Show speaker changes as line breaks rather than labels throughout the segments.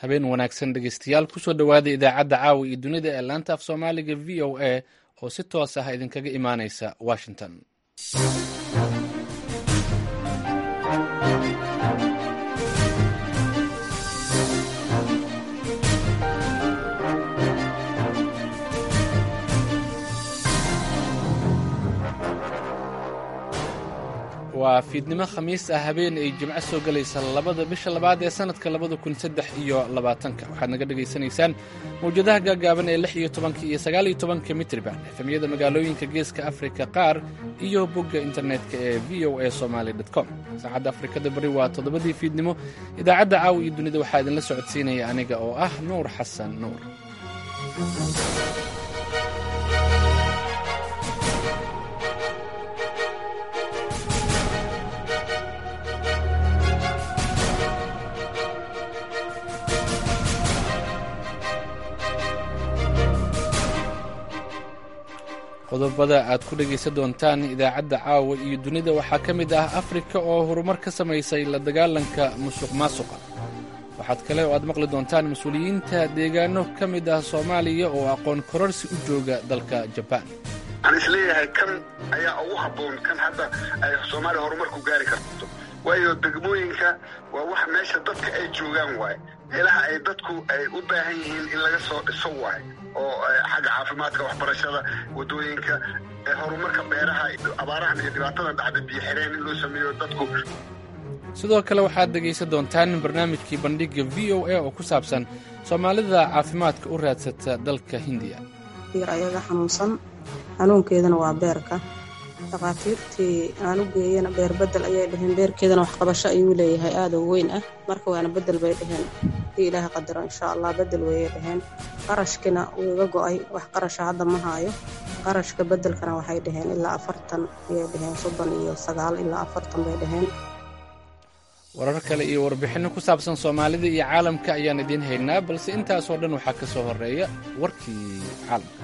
habeen wanaagsan dhegeystayaal kusoo dhowaada idaacadda caawa iyo dunida ee laanta af soomaaliga v o a oo si toos ah idinkaga imaaneysa washington waa fiidnimo khamiis ah habeen ay jimco soo gelaysa labada bisha labaad ee sanadka labada kun saddex iyo labaatanka waxaad naga dhegaysanaysaan mawjadaha gaagaaban ee lix iyo tobanka iyo sagaal iyo tobanka mitriban efemyada magaalooyinka geeska afrika qaar iyo bogga internetka ee v o a somaali com saacadda afrikada bari waa toddobadii fiidnimo idaacadda caawa iyo dunida waxaa idinla socodsiinaya aniga oo ah nuur xasan nuur qodobada aad ku dhegaysan doontaan idaacadda caawa iyo dunida waxaa ka mid ah afrika oo horumar ka samaysay la dagaalanka musuq maasuqa waxaad kale oo aad maqli doontaan mas-uuliyiinta deegaano ka mid ah soomaaliya oo aqoon kororsi u jooga dalka jabaan
waxaan isleeyahay kan ayaa ugu habboon kan hadda ay soomaaliya horumar ku gaari karto waayo degmooyinka waa wax meesha dadka ay joogaan waaye meelaha ay dadku ay u baahan yihiin in laga soo dhiso waaye oo xagga caafimaadka waxbarashada waddooyinka horumarka beeraha abaarahan iyo dhibaatadan dhacda biyo xireen in loo sameeyo dadku
sidoo kale waxaad dhegaysan doontaan barnaamijkii bandhigga v o a oo ku saabsan soomaalida caafimaadka u raadsata dalka hindiya
ayaga xanuunsan xanuunkeedana waa beerka dhakhaatiirtii aan u geeyana beer bedel ayay dhaheen beerkeedana waxqabasho ayuu leeyahay aada u weyn ah marka waana bedel bay dhaheen hadii ilaaha qadaro insha allah bedel wayay dhaheen qarashkina wuu iga go-ay wax qarasha hadda ma haayo qarashka bedelkana waxay dhaheen ilaa afartan ayay dhaheen soddon iyo sagaal ilaa afartan bay dhaheen
warar kale iyo warbixinno ku saabsan soomaalida iyo caalamka ayaan idiin haynaa balse intaasoo dhan waxaa ka soo horeeya warkii caalamka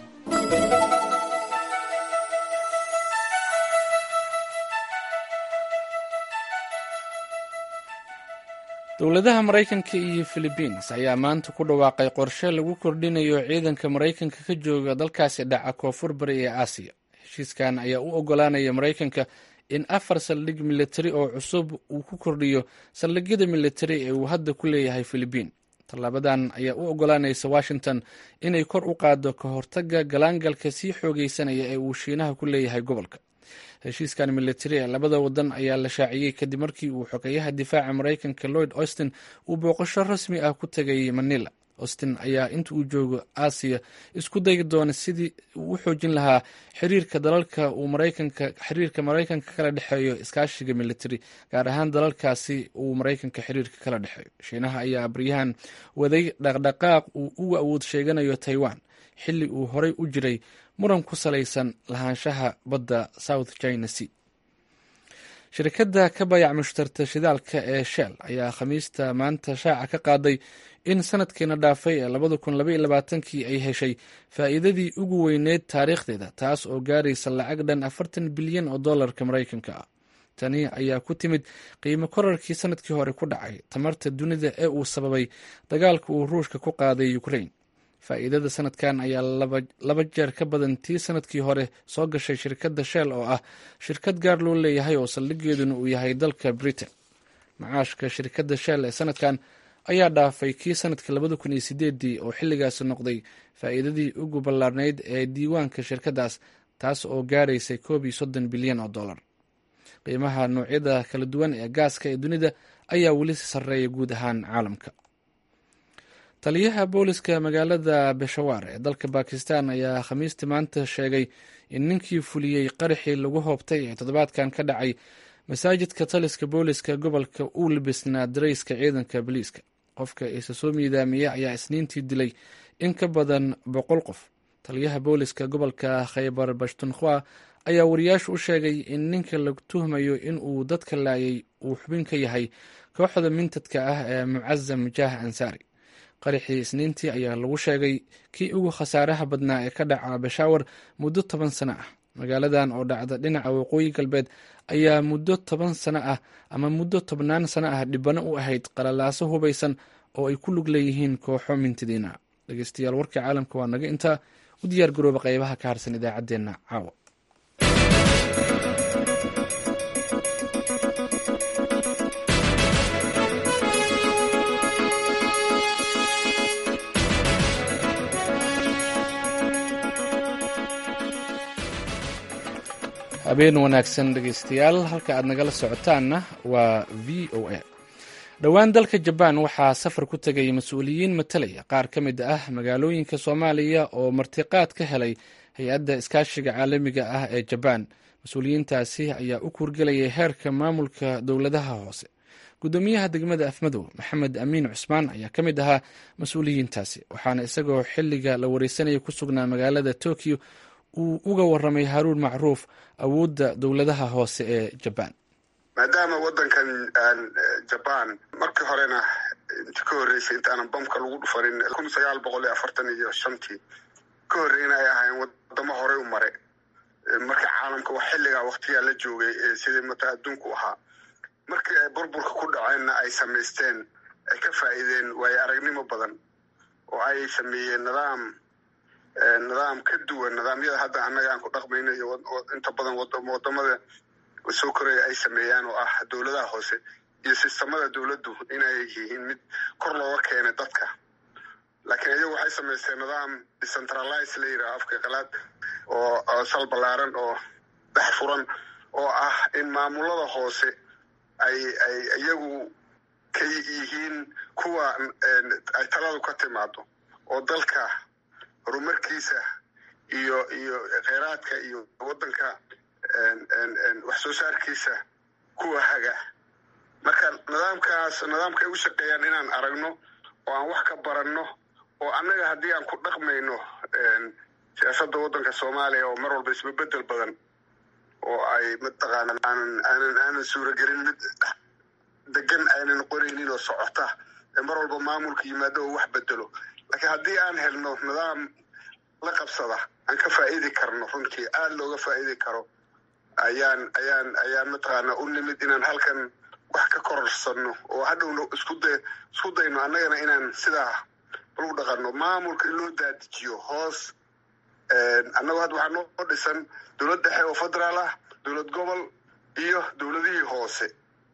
dowladaha maraykanka iyo philibiins ayaa maanta ku dhawaaqay qorshe lagu kordhinayo ciidanka maraykanka ka jooga dalkaasi dhaca koonfur bari ee aasiya heshiiskan ayaa u ogolaanaya maraykanka in afar saldhig militari oo cusub uu ku kordhiyo saldhigyada militari ee uu hadda ku leeyahay philibiin tallaabadan ayaa u ogolaanaysa washington inay kor u qaado ka hortagga galaangalka sii xoogeysanaya ee uu shiinaha ku leeyahay gobolka heshiiskan militari ee labada wadan ayaa la shaaciyey kadib markii uu xogeyaha difaaca maraykanka lloyd austin uu booqasho rasmi ah ku tegay manila austin ayaa inta uu joogo aasiya isku dayi doona sidii uu u xoojin lahaa xiriirka dalalka uu maraykanka xiriirka maraykanka kala dhexeeyo iskaashiga militari gaar ahaan dalalkaasi uu maraykanka xiriirka kala dhexeeyo shiinaha ayaa baryahan waday dhaqdhaqaaq uu uga awood sheeganayo taiwan xilli uu horey u jiray muran ku salaysan lahaanshaha badda south china sea shirkadda ka bayac mushtarta shidaalka ee shell ayaa khamiista maanta shaaca ka qaaday in sanadkiina dhaafay ee labada kun labaiyo labaatankii ay heshay faa'iidadii ugu weyneyd taariikhdeeda taas oo gaaraysa lacag dhan afartan bilyan oo dollarka maraykanka ah tani ayaa ku timid qiimo korarkii sanadkii hore ku dhacay tamarta dunida ee uu sababay dagaalka uu ruushka ku qaaday ukraine faa'iidada sanadkan ayaa laba jeer ka badan tii sanadkii hore soo gashay shirkadda shell oo ah shirkad gaar loo leeyahay oo saldhigeeduna uu yahay dalka britain macaashka shirkadda shell ee sanadkan ayaa dhaafay kii sanadkii labada kun iyo sideedii oo xilligaasi noqday faa'iidadii ugu ballaarnayd ee diiwaanka shirkaddaas taas oo gaaraysay koob iyo soddon bilyan oo dollar qiimaha noocyada kala duwan ee gaaska ee dunida ayaa weli sarreeya guud ahaan caalamka taliyaha booliska magaalada beshawaar ee dalka bakistan ayaa khamiistii maanta sheegay in ninkii fuliyey qaraxii lagu hoobtay ee toddobaadkan ka dhacay masaajidka taliska booliska gobolka uu libisnaa darayska ciidanka boliiska qofka isa soo miidaamiyey ayaa isniintii dilay in ka badan boqol qof taliyaha booliska gobolka khaybar bashtunkhwa ayaa wariyaashu u sheegay in ninka la tuhmayo in uu dadka laayay uu xubin ka yahay kooxda mintadka ah ee mucazam jaah ansaari qaraxii isniintii ayaa lagu sheegay kii ugu khasaaraha badnaa ee ka dhaca bashaawar muddo toban sano ah magaaladan oo dhacda dhinaca waqooyi galbeed ayaa muddo toban sano ah ama muddo tobnaan sano ah dhibano u ahayd qalalaaso hubaysan oo ay ku lug leeyihiin kooxo mintidiina dhegeystayaal warkii caalamka waa naga intaa u diyaar garooba qaybaha ka harsan idaacaddeenna caawa habeen wanaagsan dhegeystayaal halka aad nagala socotaanna waa v o a dhowaan dalka jabaan waxaa safar ku tegay mas-uuliyiin matalaya qaar ka mid ah magaalooyinka soomaaliya oo martiqaad ka helay hay-adda iskaashiga caalamiga ah ee jabaan mas-uuliyiintaasi ayaa u kuurgelayay heerka maamulka dowladaha hoose guddoomiyaha degmada afmadow maxamed amiin cusmaan ayaa ka mid ahaa mas-uuliyiintaasi waxaana isagoo xilliga la wareysanaya ku sugnaa magaalada tokyo uu uga waramay haruun macruuf awoodda dowladaha hoose ee jabaan
maadaama waddankan jabaan markii horena inti ka horreysay intaanan bamka lagu dhufanin kun sagaal boqol iyo afartan iyo shantii ka horreyna ay ahaayeen wadamo horey u mare marka caalamka wax xilligaa waktigaa la joogay sidii mata adduunku ahaa markii ay burburka ku dhaceenna ay samaysteen ay ka faa'iideen waayo aragnimo badan oo ay sameeyeen nidaam nidaam ka duwan nidaamyada hadda annaga aan ku dhaqmayno iyo inta badan wadamada soo koraya ay sameeyaan oo ah dowladaha hoose iyo sistamada dowladdu inay yihiin mid kor looga keenay dadka laakiin iyagu waxay samaysteen nidaam decentralize la yidhaha afka qalaad oo sal ballaaran oo dhex furan oo ah in maamulada hoose ay ay iyagu ka yihiin kuwa ay taladu ka timaado oo dalka horumarkiisa iyo iyo kheyraadka iyo waddanka wax soo saarkiisa kuwa haga marka nidaamkaas nidaamka ay u shaqeeyaan inaan aragno oo aan wax ka baranno oo annaga haddii aan ku dhaqmayno siyaasadda waddanka soomaaliya oo mar walba isbabedel badan oo ay mataqaana aanan aanan aanan suuragelin mid degan aynan qoraynin oo socota ee mar walba maamulka yimaado oo wax bedelo laakiin haddii aan helno nidaam la qabsada aan ka faa'idi karno runtii aada looga faa'idi karo ayaan ayaan ayaan mataqaana u nimid inaan halkan wax ka kororsanno oo hadhowna isku day isku dayno annagana inaan sidaa lagu dhaqanno maamulka in loo daadijiyo hoos annagoo hadda waxaa noo dhisan dowlad dhexe oo federaal ah dowlad gobol iyo dowladihii hoose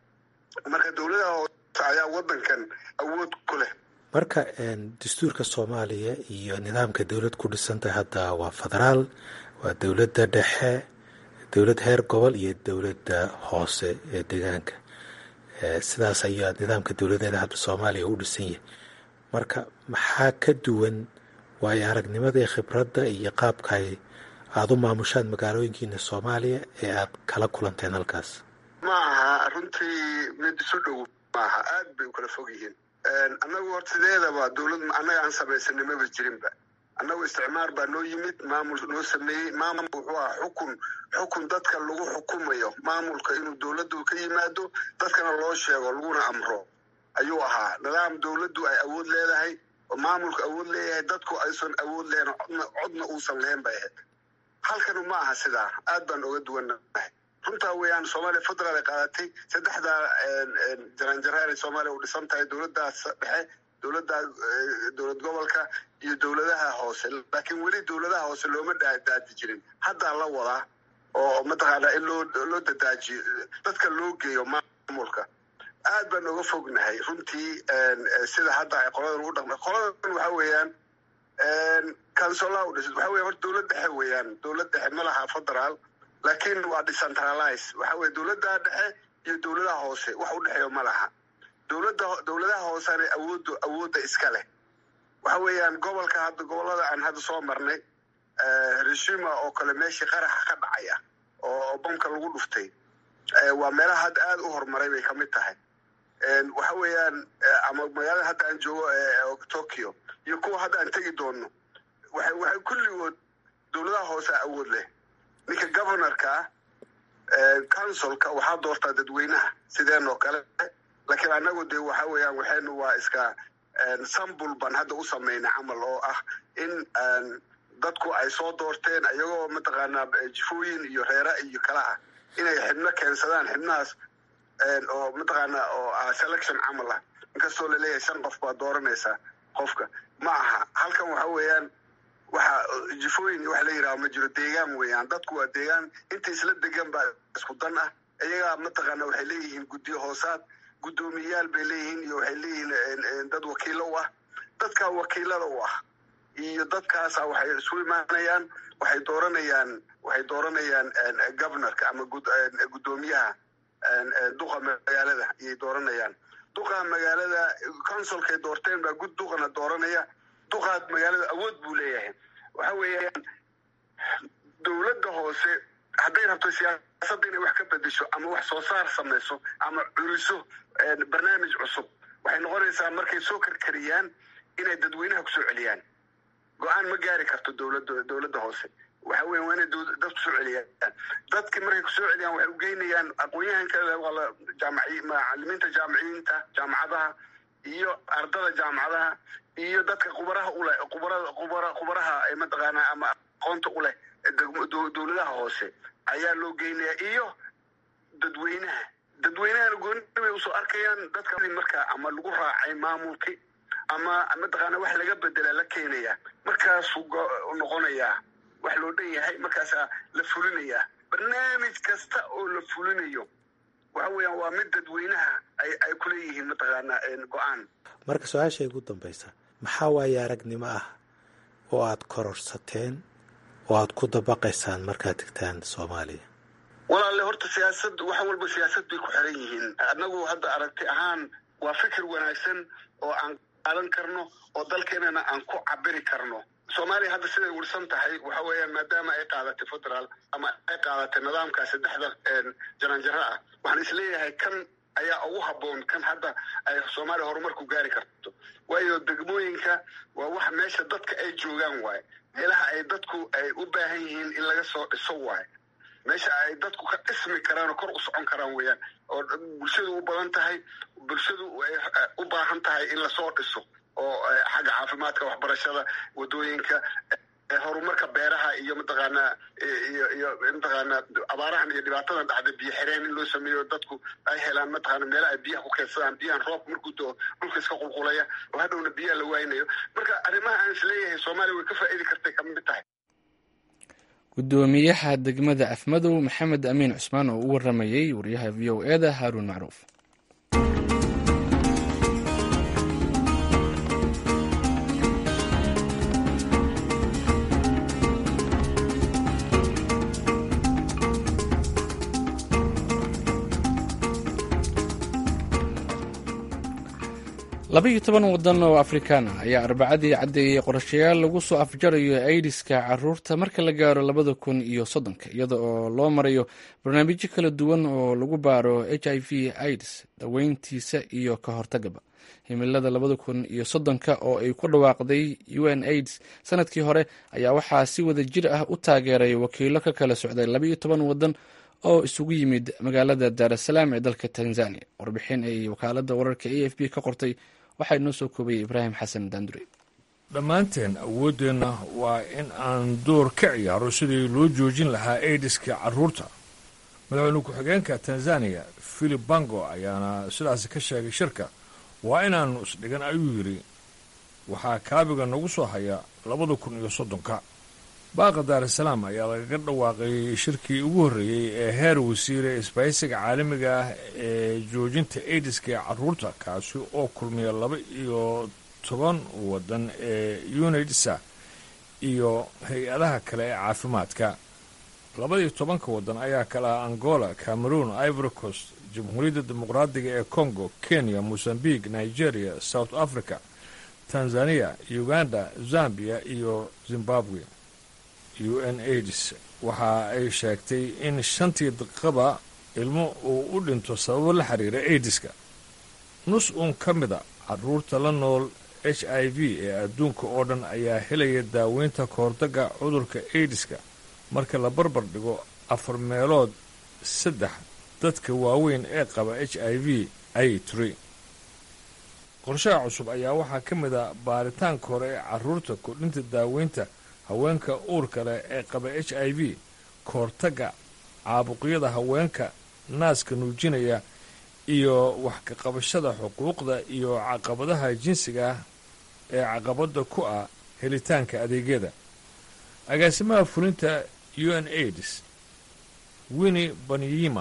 marka dowladaha hoose ayaa waddankan awood ku leh
marka dastuurka soomaaliya iyo nidaamka dowlad ku dhisantahay hadda waa federaal waa dowladda dhexe dowlad heer gobol iyo dowladda hoose ee deegaanka sidaas ayaa nidaamka dowladeeda hadda soomaaliya u dhisan yahay marka maxaa ka duwan waayo aragnimada iyo khibradda iyo qaabkay aada u maamushaan magaalooyinkiina soomaaliya ee aad kala kulanteen halkaas
ma aha runtii mid isu dhow maaha aad bay u kala fog yihiin annagu hor sideedaba dowlad annaga aan samaysanay maba jirinba annagu isticmaar baa noo yimid maamul noo sameeyey maamul wuxuu ahaa xukun xukun dadka lagu xukumayo maamulka inuu dowladdu ka yimaado dadkana loo sheego laguna amro ayuu ahaa nidaam dowladdu ay awood leedahay oo maamulku awood leeyahay dadku aysan awood lahayn codna codna uusan lahayn bay ahayd halkanu ma aha sidaa aad baan oga duwannahay runtaa weeyaan soomaaliya federaal ay qaadatay saddexdaa jaranjaraha inay soomaaliya u dhisan tahay dowladdaas dhexe dowladda dowlad gobolka iyo dowladaha hoose laakiin weli dowladaha hoose looma daadi jirin haddaa la wadaa oo mataqaanaa in loo loo dadaajiyo dadka loo geeyo maamulka aad baan oga fognahay runtii sida hadda ay qoladan ugu dhaqma qoladan waxa weeyaan councilaa u dhisan waxa weya horta dowlad dhexe weeyaan dowlad dhexe ma laha federaal laakiin waa decentralize waxa weye dowladda dhexe iyo dowladaha hoose wax u dhexeeyo ma laha dowladda dowladaha hoosena awoodda awoodda iska leh waxa weeyaan gobolka hadda gobollada aan hadda soo marnay rishima oo kale meeshii qaraxa ka dhacaya oo bamka lagu dhuftay waa meelaha hadda aada u horumaray bay kamid tahay waxa weeyaan ama magaalada hadda aan joogo tokyo iyo kuwa hadda aan tegi doono waxay waxay kulligood dowladaha hoose awood leh ninka governorka ah councilka waxaa doortaa dadweynaha sideen oo kale laakiin annagu dee waxa weeyaan waxaynu waa iska sambul baan hadda u samaynay camal oo ah in dadku ay soo doorteen iyagoo mataqaanaa jifooyin iyo reera iyo kala ah inay xibno keensadaan xibnahaas oo mataqaanaa oo ah selection camal ah inkastoo laleeyahay shan qof baa dooranaysaa qofka ma aha halkan waxa weeyaan waxa jifooyin iyo wax la yidhaha ma jiro deegaan weeyaan dadku waa deegaan inta isla degan baa isku dan ah iyagaa mataqaana waxay leeyihiin guddiyo hoosaad guddoomiyayaal bay leeyihiin iyo waxay leeyihiin dad wakiilo u ah dadkaa wakiilada u ah iyo dadkaasa waxay isu imaanayaan waxay dooranayaan waxay dooranayaan governorka ama guddoomiyaha duqa magaalada ayay dooranayaan duqa magaalada consulkay doorteen baa gud duqana dooranaya duqaad magaalada awood buu leeyahay waxa weeyaan dowladda hoose hadday rabto siyaasadda inay wax ka bedesho ama wax soo saar samayso ama curiso barnaamij cusub waxay noqonaysaa markay soo karkariyaan inay dadweynaha kusoo celiyaan go-aan ma gaari karto dowladda dowladda hoose waxa weya waa inay dad kusoo celiyaan dadki markay kusoo celiyaan waxay ugeynayaan aqoon-yahanka jaamaci macalimiinta jaamiciyiinta jaamacadaha iyo ardada jaamacadaha iyo dadka khubaraha uleh khubarada khubara khubaraha mataqaanaa ama aqoonta u leh dowladaha hoose ayaa loo geynaya iyo dadweynaha dadweynahana gooni bay usoo arkayaan dadka marka ama lagu raacay maamulki ama mataqaana wax laga bedela la keenaya markaasuu noqonayaa wax loo dhan yahay markaasaa la fulinayaa barnaamij kasta oo la fulinayo waxa weeyaan waa mid dadweynaha ay ay kuleeyihiin mataqaanaa go-aan
marka su-aasha ugu dambaysa maxaa waaye aragnimo ah oo aad kororsateen oo aad ku dabaqaysaan markaad tegtaan soomaaliya
walaalle horta siyaasad wax walba siyaasad bay ku xiran yihiin annagu hadda aragti ahaan waa fikir wanaagsan oo aan qaadan karno oo dalkeenana aan ku cabiri karno soomaaliya hadda siday wirsan tahay waxa weeyaan maadaama ay qaadatay federaal ama ay qaadatay nidaamkaa saddexda jaranjaro ah waxaan isleeyahay kan ayaa ugu habboon kan hadda ay soomaaliya horumarku gaari karto waayo degmooyinka waa wax meesha dadka ay joogaan waaye meelaha ay dadku ay u baahan yihiin in laga soo dhiso waaye meesha ay dadku ka dhismi karaan oo kor u socon karaan weeyaan oo bulshadu u badan tahay bulshadu ay u baahan tahay in lasoo dhiso oo xagga caafimaadka waxbarashada wadooyinka horumarka beeraha iyo mataqaanaa iyo iyo mataqaanaa abaarahan iyo dhibaatadan dhacda biyo xireen in loo sameeyo dadku ay helaan mataqaana meelaha ay biyaha ku keedsadaan biyahan roobka markuu doo dhulka iska qulqulaya oo hadhowna biyaha la waaynayo marka arrimaha aan isleeyahay soomaaliya way ka faa'iidi kartay ka mid tahay
guddoomiyaha degmada afmadow maxamed amiin cusmaan oo u waramayey wariyaha v o e da haaruun macruuf laba iyo toban wadan oo afrikaan ah ayaa arbacadii caddeeyey qorshayaal lagu soo afjarayo aidiska caruurta marka la gaaro labada kun iyo soddonka iyada oo loo marayo barnaamijyo kala duwan oo lagu baaro h i v aids daweyntiisa iyo ka hortagaba himilada labada kun iyo soddonka oo ay ku dhawaaqday u n aids sanadkii hore ayaa waxaa si wada jir ah u taageeray wakiilo ka kala socday laba iyo toban wadan oo isugu yimid magaalada daarasalaam ee dalka tanzania warbixin ay wakaalada wararka a f b ka qortay waxaa inoo soo koobaya ibraahim xasan daandure
dhammaanteen awooddeenna waa in aan door ka ciyaaro sidii loo joojin lahaa aidiska carruurta madaxweyne ku-xigeenka tanzaniya philip bango ayaana sidaasi ka sheegay shirka waa inaannu isdhigan ayuu yidhi waxaa kaabiga nagu soo haya labada kun iyo soddonka baaqa daarasalaam ayaa lagaga dhawaaqay shirkii ugu horreeyey ee heer wasiire isbahaysiga caalamiga ah ee joojinta aidiska ee carruurta kaasi oo kulmiya laba iyo toban waddan ee unidsa iyo hay-adaha kale ee caafimaadka labaiyo tobanka waddan ayaa kala ah angola cameroon ivory coast jamhuuriyadda dimuqraadiga ee congo kenya mosambique nigeria south africa tanzania uganda zambia iyo zimbabwe u n aids waxa ay sheegtay in shantii daqiiqada ilmo uu u dhinto sababo la xiriira aidiska nus uun ka mida carruurta la nool h i v ee adduunka oo dhan ayaa helaya daaweynta kahortagga cudurka aidiska marka la barbar dhigo afar meelood saddex dadka waaweyn ee qaba h i v ay tiri qorshaha cusub ayaa waxaa ka mid a baaritaanka hore ee carruurta kordhinta daaweynta haweenka uurka leh ee qaba h i v kahortagga caabuqyada haweenka naaska nuujinaya iyo wax ka qabashada xuquuqda iyo caqabadaha jinsiga ah ee caqabadda ku ah helitaanka adeegyada agaasimaha fulinta u n aids winni banyima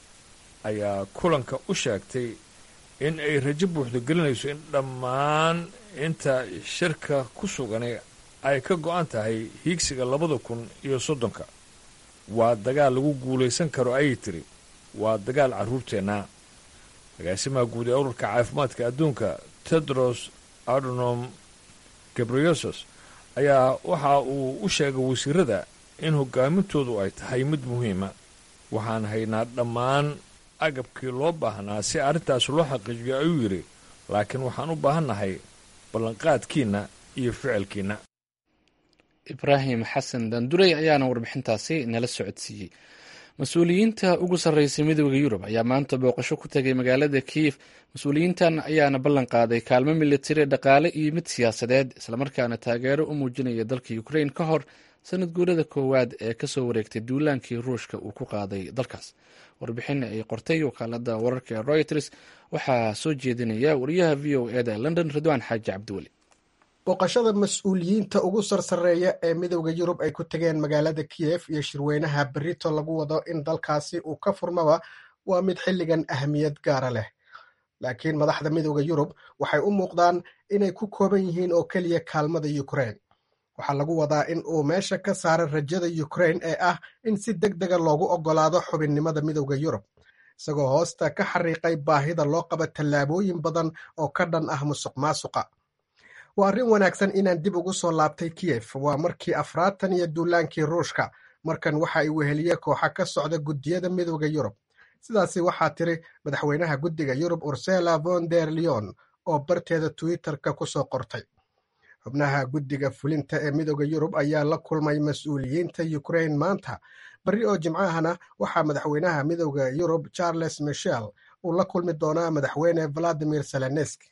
ayaa kulanka u sheegtay in ay rajo buuxda gelinayso in dhammaan inta shirka ku sugani ay ka go-an tahay hiigsiga labada kun iyo soddonka waa dagaal lagu guulaysan karo ayay tiri waa dagaal carruurteenna agaasimaha guud ee ururka caafimaadka adduunka tedros adonom gabriyosos ayaa waxa uu u sheegay wasiirada in hogaamintoodu ay tahay mid muhiima waxaan haynaa dhammaan agabkii loo baahnaa si arrintaas loo xaqiijiyo ayuu yidhi laakiin waxaan u baahannahay ballanqaadkiinna iyo ficilkiinna
ibraahim xasan daandurey ayaana warbixintaasi nala socodsiiyey mas-uuliyiinta ugu sarreysay midooda yurub ayaa maanta booqasho ku tegay magaalada kiyif mas-uuliyiintan ayaana ballan qaaday kaalmo militari dhaqaale iyo mid siyaasadeed islamarkaana taageero u muujinaya dalka ukrain ka hor sanad guurada koowaad ee kasoo wareegtay duulaankii ruushka uu ku qaaday dalkaas warbixin ay qortay wakaalada wararka ee royters waxaa soo jeedinaya wariyaha v o eda london ridwaan xaaji cabdiweli
booqashada mas-uuliyiinta ugu sarsareeya ee midowda yurub ay ku tegeen magaalada kiyef iyo shirweynaha berito lagu wado in dalkaasi uu ka furmaba waa mid xilligan ahamiyad gaara leh laakiin madaxda midowda yurub waxay u muuqdaan inay ku kooban yihiin oo keliya kaalmada ukrain waxaa lagu wadaa in uu meesha ka saara rajada ukrain ee ah in si deg dega loogu oggolaado xubinnimada midowda yurub isagoo hoosta ka xariiqay baahida loo qaba tallaabooyin badan oo ka dhan ah musuq maasuqa waa arrin wanaagsan inaan dib ugu soo laabtay kiyef waa markii afraatan iyo duulaankii ruushka markan waxa ay weheliye kooxa ka socda guddiyada midowda yurub sidaasi waxaa tiri madaxweynaha guddiga yurub ursela von der leon oo barteeda twitter-ka ku soo qortay xubnaha guddiga fulinta ee midowda yurub ayaa la kulmay mas-uuliyiinta ukrain maanta berri oo jimcahana waxaa madaxweynaha midowda yurub charles michel uu la kulmi doonaa madaxweyne valadimir seleneski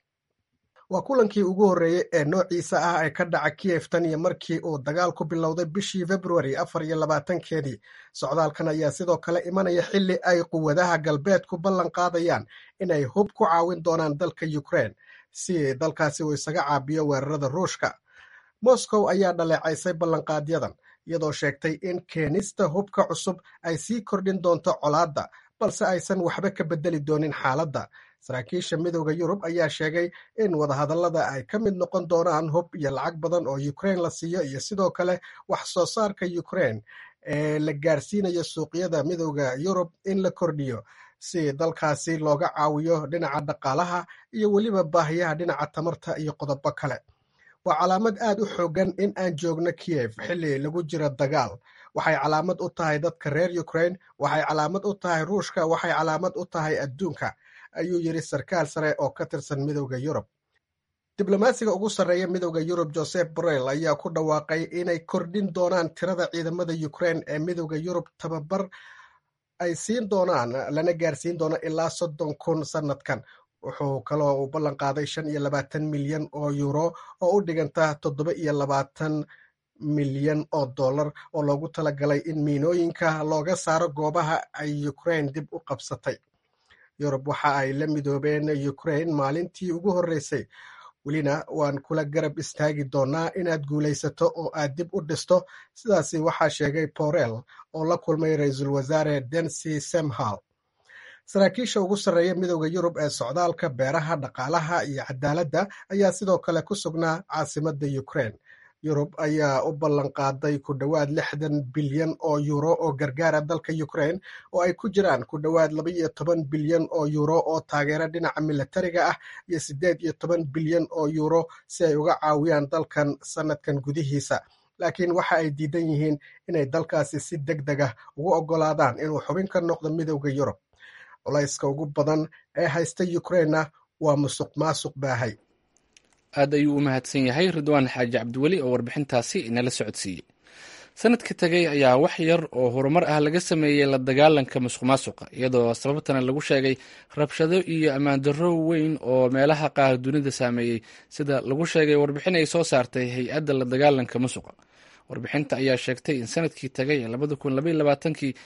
waa kulankii ugu horreeyey ee noociisa ah ee ka dhaca kiyef tan iyo markii uu dagaal ku bilowday bishii februari afar iyo labaatankeedii socdaalkan ayaa sidoo kale imanaya xilli ay quwadaha galbeedku ballan qaadayaan inay hub ku caawin doonaan dalka ukrain si dalkaasi uu isaga caabiyo weerarada ruushka moscow ayaa dhaleecaysay ballanqaadyadan iyadoo sheegtay in keenista hubka cusub ay sii kordhin doonto colaadda balse aysan waxba ka beddeli doonin xaaladda saraakiisha midowda yurub ayaa sheegay in wadahadallada ay ka mid noqon doonaan hub iyo lacag badan oo ukrain la siiyo iyo sidoo kale wax soo saarka ukrain ee la gaarsiinayo suuqyada midowda yurub in la kordhiyo si dalkaasi looga caawiyo dhinaca dhaqaalaha iyo weliba baahiyaha dhinaca tamarta iyo qodobo kale waa calaamad aad u xoogan in aan joogno kiyef xilli lagu jiro dagaal waxay calaamad u tahay dadka reer ukrain waxay calaamad u tahay ruushka waxay calaamad u tahay adduunka ayuu yidhi sarkaal sare oo ka tirsan midowda yurub diblomaasiga ugu sarreeya midowda yurub joseph borrell ayaa ku dhawaaqay inay kordhin doonaan tirada ciidamada ukrain ee midowda yurub tababar ay siin doonaan lana gaarsiin doono ilaa soddon kun sannadkan wuxuu kaloo uu ballan qaaday shan iyo labaatan milyan oo yuuro oo u dhiganta toddoba iyo labaatan milyan oo dollar oo loogu talagalay in miinooyinka looga saaro goobaha ay ukrain dib u qabsatay yurub waxa ay la midoobeen ukrain maalintii ugu horreysay welina waan kula garab istaagi doonaa inaad guulaysato oo aad dib u dhisto sidaasi waxaa sheegay borel oo la kulmay ra-iisul wasaare densi semhal saraakiisha ugu sarreeya midowda yurub ee socdaalka beeraha dhaqaalaha iyo cadaaladda ayaa sidoo kale ku sugnaa caasimadda ukrain yurub ayaa u ballan qaaday ku dhowaad lixdan bilyan oo yuuro oo gargaara dalka ukrain oo ay ku jiraan ku dhowaad laba iyo toban bilyan oo yuuro oo taageera dhinaca milatariga ah iyo siddeed iyo toban bilyan oo yuuro si ay uga caawiyaan dalkan sannadkan gudihiisa laakiin waxa ay diidan yihiin inay dalkaasi si deg deg ah ugu oggolaadaan inuu xubin ka noqdo midowda yurub culayska ugu badan ee haysta ukrainna waa musuq maasuq baahay
aad ayuu u mahadsan yahay ridwaan xaaji cabdiweli oo warbixintaasi inala socodsiiyey sanadka tegey ayaa wax yar oo horumar ah laga sameeyey la dagaalanka musuq maasuqa iyadoo sababtana lagu sheegay rabshado iyo ammaandarro weyn oo meelaha qaar dunida saameeyey sida lagu sheegay warbixin ay soo saartay hay-adda la dagaalanka musuqa warbixinta ayaa sheegtay in sanadkii tagay ee labada kun labaiy labaatankii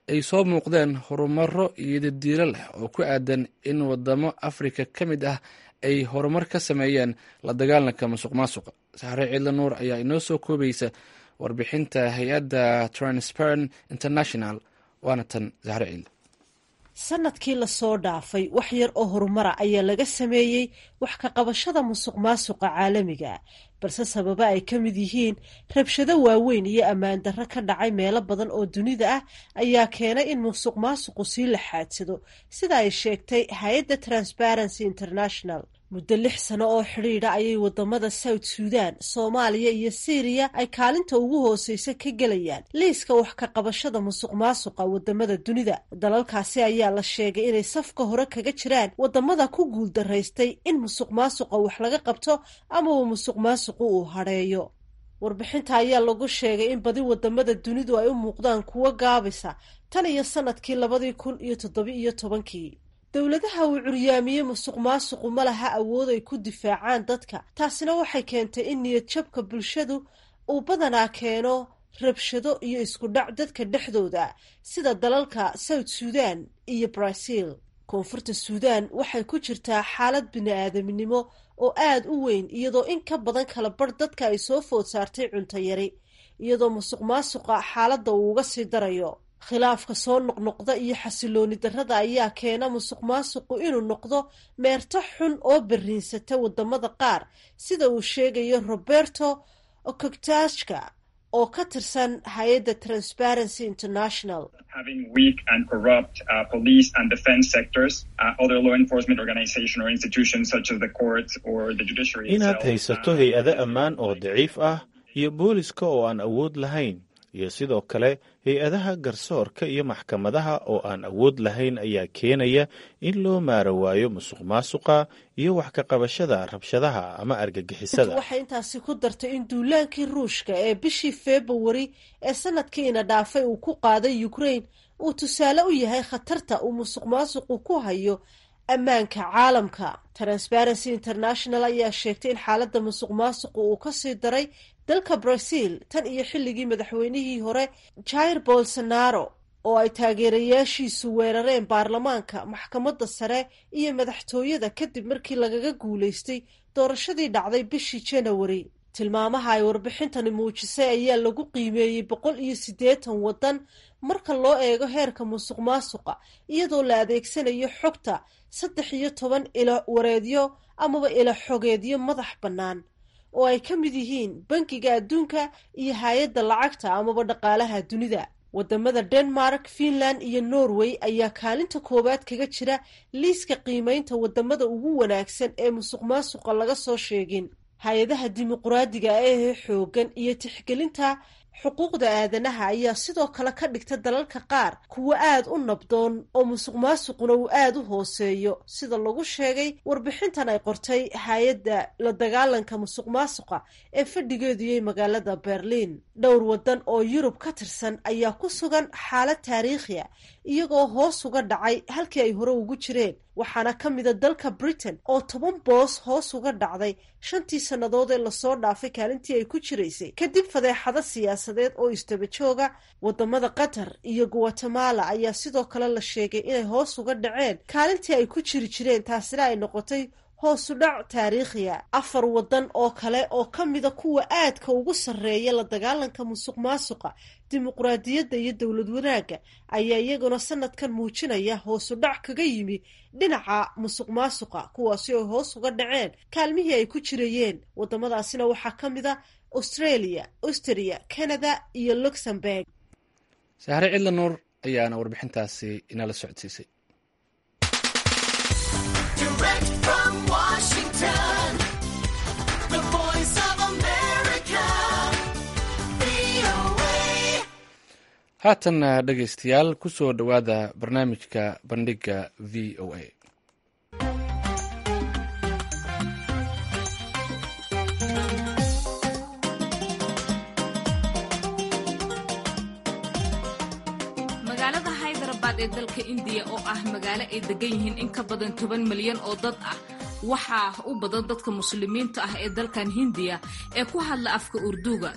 ay soo muuqdeen horumaro iyo dadiilo leh oo ku aadan in wadamo afrika ka mid ah ay horumar ka sameeyeen la dagaalanka musuq maasuqa saxre ciidla nuur ayaa inoo soo koobaysa warbixinta hay-adda transparent international waana tan saxre ciidle
sanadkii lasoo dhaafay wax yar oo horumara ayaa laga sameeyey wax ka qabashada musuq maasuqa caalamiga balse sababa ay ka mid yihiin rabshado waaweyn iyo ammaan darro ka dhacay meelo badan oo dunida ah ayaa keenay in musuq maasuqu sii laxaadsado sida ay sheegtay hay-adda transparency international muddo lix sano oo xidhiidha ayay wadamada south suudan soomaaliya iyo syriya ay kaalinta ugu hooseysa ka gelayaan liiska wax ka qabashada musuq maasuqa wadamada dunida dalalkaasi ayaa la sheegay inay safka hore kaga jiraan wadamada ku guuldaraystay in musuq maasuqa wax laga qabto ama uu musuq maasuqu uu hadheeyo warbixinta ayaa lagu sheegay in badi wadamada dunidu ay u muuqdaan kuwo gaabisa tan iyo sanadkii labadii kun iyo toddoba iyo tobankii dowladaha uu curyaamiyey musuq maasuqu ma laha awood ay ku difaacaan dadka taasina waxay keentay in niyad jabka bulshadu uu badanaa keeno rabshado iyo isku dhac dadka dhexdooda sida dalalka south suudan iyo brazil koonfurta suudan waxay ku jirtaa xaalad bini-aadaminimo oo aada u weyn iyadoo in ka badan kala bar dadka ay soo food saartay cunto yari iyadoo musuq maasuqa xaaladda uu uga sii darayo khilaafka soo noqnoqda iyo xasilooni darrada ayaa keena musuq maasuqu inuu noqdo meerto xun oo beriinsata wadamada qaar sida uu sheegayo roberto okogtashka oo ka tirsan hay-adda transparency international
inaad haysato hay-ado ammaan oo daciif ah iyo booliska oo aan awood lahayn iyo sidoo kale hay-adaha garsoorka iyo maxkamadaha oo aan awood lahayn ayaa keenaya in loo maara waayo musuq maasuqa iyo wax ka qabashada rabshadaha ama argagixisada
waxay intaasi ku dartay in duulaankii ruushka ee bishii februari ee sanadkiina dhaafay uu ku qaaday ukraine uu tusaale u yahay khatarta uu musuq maasuqu ku hayo ammaanka caalamka transparency international ayaa sheegtay in xaaladda musuq maasuqu uu kasii daray dalka brazil tan iyo xilligii madaxweynihii hore jair bolsonaro oo ay taageerayaashiisu weerareen baarlamaanka maxkamadda sare iyo madaxtooyada kadib markii lagaga guulaystay doorashadii dhacday bishii janawari tilmaamaha ay warbixintani muujisay ayaa lagu qiimeeyey boqol iyo siddeetan waddan marka loo eego heerka musuq maasuqa iyadoo la adeegsanayo xogta saddex iyo toban ilo wareedyo amaba ilo xogeedyo madax bannaan oo ay ka mid yihiin bankiga adduunka iyo hay-adda lacagta amaba dhaqaalaha dunida wadamada denmark finland iyo norway ayaa kaalinta koowaad kaga jira liiska qiimeynta wadamada ugu wanaagsan ee musuq maasuqa laga soo sheegin hay-adaha dimuquraadiga ee xoogan iyo tixgelinta xuquuqda aadanaha ayaa sidoo kale ka dhigta dalalka qaar kuwo aad u nabdoon oo musuq maasuquna uu aad u hooseeyo sida lagu sheegay warbixintan ay qortay hay-adda la dagaalanka musuq maasuqa ee fadhigeeduyay magaalada berliin dhowr waddan oo yurub ka tirsan ayaa ku sugan xaalad taariikhiya iyagoo hoos uga dhacay halkii ay hore ugu jireen waxaana ka mida dalka britain oo toban boos hoos uga dhacday shantii sannadood ee lasoo dhaafay kaalintii ay ku jiraysay kadib fadeexado siyaasadeed oo istaba jooga wadamada qatar iyo guatemala ayaa sidoo kale la sheegay inay hoos uga dhaceen kaalintii ay ku jiri jireen taasina ay noqotay hoosu dhac taariikhiya afar waddan oo kale oo ka mida kuwa aadka ugu sarreeya la dagaalanka musuq maasuqa dimuqraadiyadda iyo dowlad wanaagga ayaa iyaguna sanadkan muujinaya hoosu dhac kaga yimi dhinaca musuq maasuqa kuwaasi oo hoos uga dhaceen kaalmihii ay ku jirayeen wadamadaasina waxaa ka mid a australia austria canada iyo luxemburg
sahre cidla nuur ayaana warbixintaasi inala socodsiisay haatan dhegaystayaal ku soo dhowaada barnaamijka bandhigga v o a
magaalada haydarabad ee dalka indiya oo ah magaalo ay degan yihiin in ka badan toban milyan oo dad ah waxaa u badan dadka muslimiinta ah ee dalkan hindiya ee ku hadla afka urduga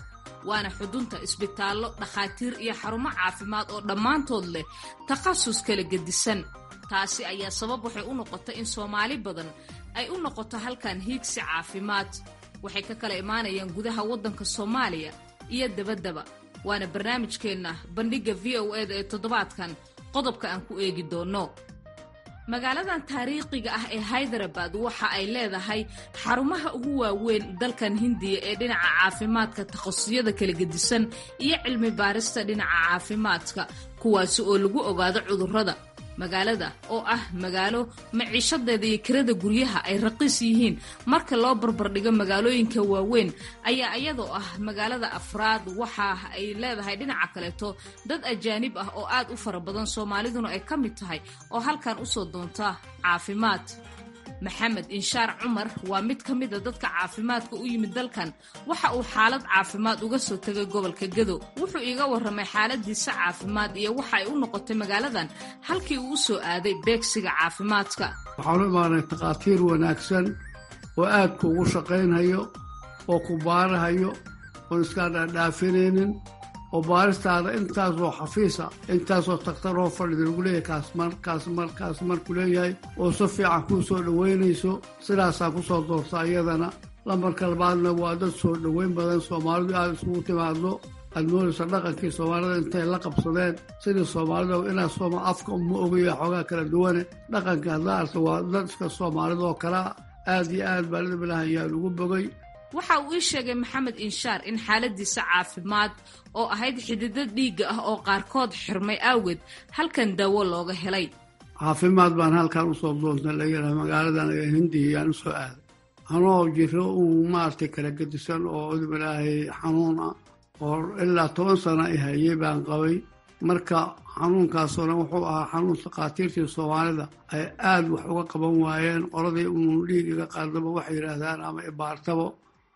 waana xudunta isbitaallo dhakhaatiir iyo xarumo caafimaad oo dhammaantood leh takhasus kala gedisan taasi ayaa sabab waxay u noqotay in soomaali badan ay u noqoto halkan hiigsi caafimaad waxay ka kala imaanayaan gudaha waddanka soomaaliya iyo dabaddaba waana barnaamijkeenna bandhigga v o eda ee toddobaadkan qodobka aan ku eegi doonno magaaladan taariikhiga ah ee haydarabad waxa ay leedahay xarumaha ugu waaweyn dalkan hindiya ee dhinaca caafimaadka takhasusiyada kala gedisan iyo cilmi baarista dhinaca caafimaadka kuwaasi oo lagu ogaado cudurrada magaalada oo ah magaalo maciishadeeda iyo kirada guryaha ay raqiis yihiin marka loo barbardhigo magaalooyinka waaweyn ayaa iyadoo ah magaalada afraad waxa ay leedahay dhinaca kaleeto dad ajaanib ah oo aad u fara badan soomaaliduna ay ka mid tahay oo halkan usoo doonta caafimaad maxamed inshaar cumar waa mid ka mida dadka caafimaadka u yimid dalkan waxa uu xaalad caafimaad uga soo tegay gobolka gado wuxuu iiga warramay xaaladiisa caafimaad iyo waxa ay u noqotay magaaladan halkii uu u soo aaday beegsiga caafimaadka
waxaan u imaanay takhaatiir wanaagsan oo aad kuugu shaqaynhayo oo ku baarahayo oon iskaa dhaadhaafinaynin oo baaristaada intaasoo xafiisa intaasoo takhtaroo fadhida lagu leeyahay kaasmar kaasmar kaasmar ku leeyahay oo si fiican kuu soo dhowaynayso sidaasaa ku soo doorta iyadana lambarka labaadna waa dad soo dhoweyn badan soomaalidu aada isugu timaaddo aad moodaysa dhaqankii soomaalida intay la qabsadeen sidii soomaalida inaad sooma afka uma ogaya xoogaa kala duwane dhaqanka hadla arta waa dad iska soomaalida oo kalea aad iyo aad baalidamilah ayaa lagu bogay
waxa uu ii sheegay maxamed inshaar in xaaladiisa caafimaad oo ahayd xididdo dhiigga ah oo qaarkood xirmay awgeed halkan daawo looga helay
caafimaad baan halkan usoo doontay layidhaha magaaladan ee hindiya yaan usoo aaday anoo jiro uu maaragtay kala gedisan oo udbilaahay xanuun ah oo ilaa toban sana i hayay baan qabay marka xanuunkaasona wuxuu ahaa xanuun takhaatiirtii soomaalida ay aad wax uga qaban waayeen qoladii uun dhiig iga qaadaba waxay yidhaahdaan ama ibaartabo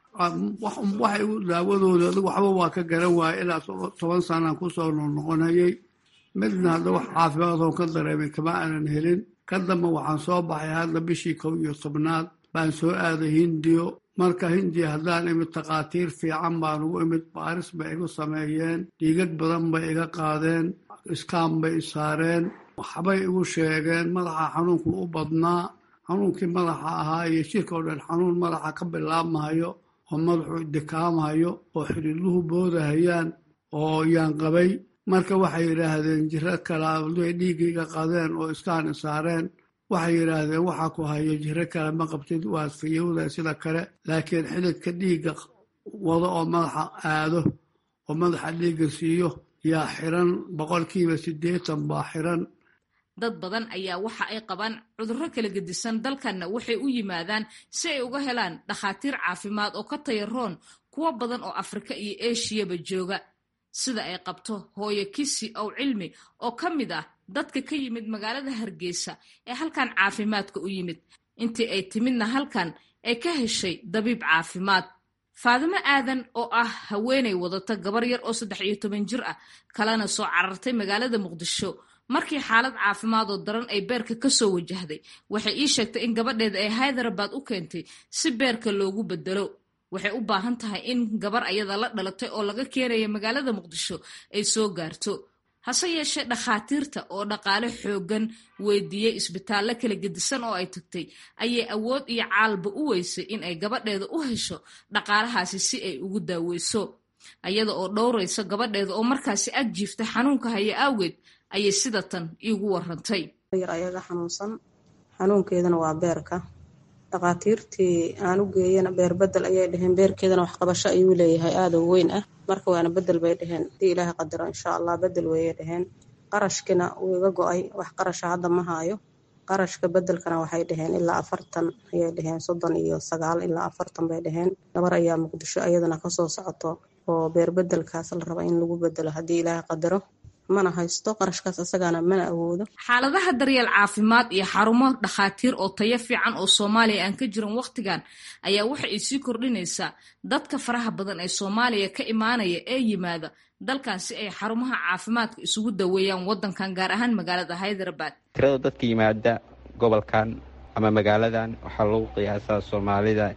waxay daawadooda adigu waxba waa ka garan waaya ilaa toban sanaan kusoo noqnoqonayay midna hadda wax caafimaadoo ka dareemay kama aanan helin ka damba waxaan soo baxay hadda bishii kow iyo tobnaad baan soo aaday hindiyo marka hindiya haddaan imid takhaatiir fiican baan ugu imid baaris bay igu sameeyeen dhiigag badan bay iga qaadeen iskaan bay isaareen waxbay igu sheegeen madaxa xanuunku u badnaa xanuunkii madaxa ahaa iyo jirka oo dhan xanuun madaxa ka bilaabmahayo oo madaxu dikaamahayo oo xidhiidluhu boodahayaan oo yaan qabay marka waxay yidhaahdeen jiro kale aday dhiiggaiga qadeen oo iskaan isaareen waxay yidhaahdeen waxaa ku hayo jiro kale ma qabtid waad fayowda sida kale laakiin xididka dhiigga wado oo madaxa aado oo madaxa dhiigga siiyo yaa xiran boqolkiiba siddeetan baa xiran
dad badan ayaa waxa ay qabaan cudurro kala gedisan dalkanna waxay u yimaadaan si ay uga helaan dhakhaatiir caafimaad oo ka tayaroon kuwo badan oo afrika iyo eshiyaba jooga sida ay qabto hooyo kisi ow cilmi oo ka mid ah dadka ka yimid magaalada hargeysa ee halkan caafimaadka u yimid intii ay timidna halkan ay ka heshay dabiib caafimaad faadimo aadan oo ah haweenay wadata gabar yar oo saddex iyo toban jir ah kalena soo carartay magaalada muqdisho markii xaalad caafimaad oo daran ay beerka ka soo wajahday waxay ii sheegtay in gabadheeda ay haydarabad u keentay si beerka loogu bedelo waxay u baahan tahay in gabar ayada la dhalatay oo laga keenaya magaalada muqdisho ay soo gaarto hase yeeshee dhakhaatiirta oo dhaqaale xooggan weydiiyey isbitaallo kala gedisan oo ay tagtay ayay awood iyo caalba u weysay in ay gabadheeda u hesho dhaqaalahaasi si ay ugu daaweyso ayada oo dhowraysa gabadheeda oo markaasi ag jiifta xanuunka haya awgeed ayay sida tan iigu warantay
yar ayaga xanuunsan xanuunkeedana waa beerka dhakhaatiirtii aan u geeyana beer bedel ayay dhaheen beerkeedana waxqabasho ayuu leeyahay aada u weyn ah marka waana bedel bay dhaheen hadii ilaahay qadaro insha allah bedel wayay dhaheen qarashkina wuu iga go-ay wax qarasha hadda ma haayo qarashka bedelkana waxay dhaheen ilaa afartan ayay dhaheen soddon iyo sagaal ilaa afartan bay dhaheen gabar ayaa muqdisho ayadana kasoo socoto oo beer bedelkaas la raba in lagu bedelo haddii ilaahay qadaro mana haysto qarashkaas isagana mana awoodo
xaaladaha daryeel caafimaad iyo xarumo dhakhaatiir oo tayo fiican oo soomaaliya aan ka jirin wakhtigan ayaa waxa ay sii kordhinaysaa dadka faraha badan ee soomaaliya ka imaanaya ee yimaada dalkan si ay xarumaha caafimaadka isugu daweeyaan wadankan gaar ahaan magaalada haydarabad
tirada dadka yimaada gobolkan ama magaaladan waxaa lagu qiyaasaa soomaalida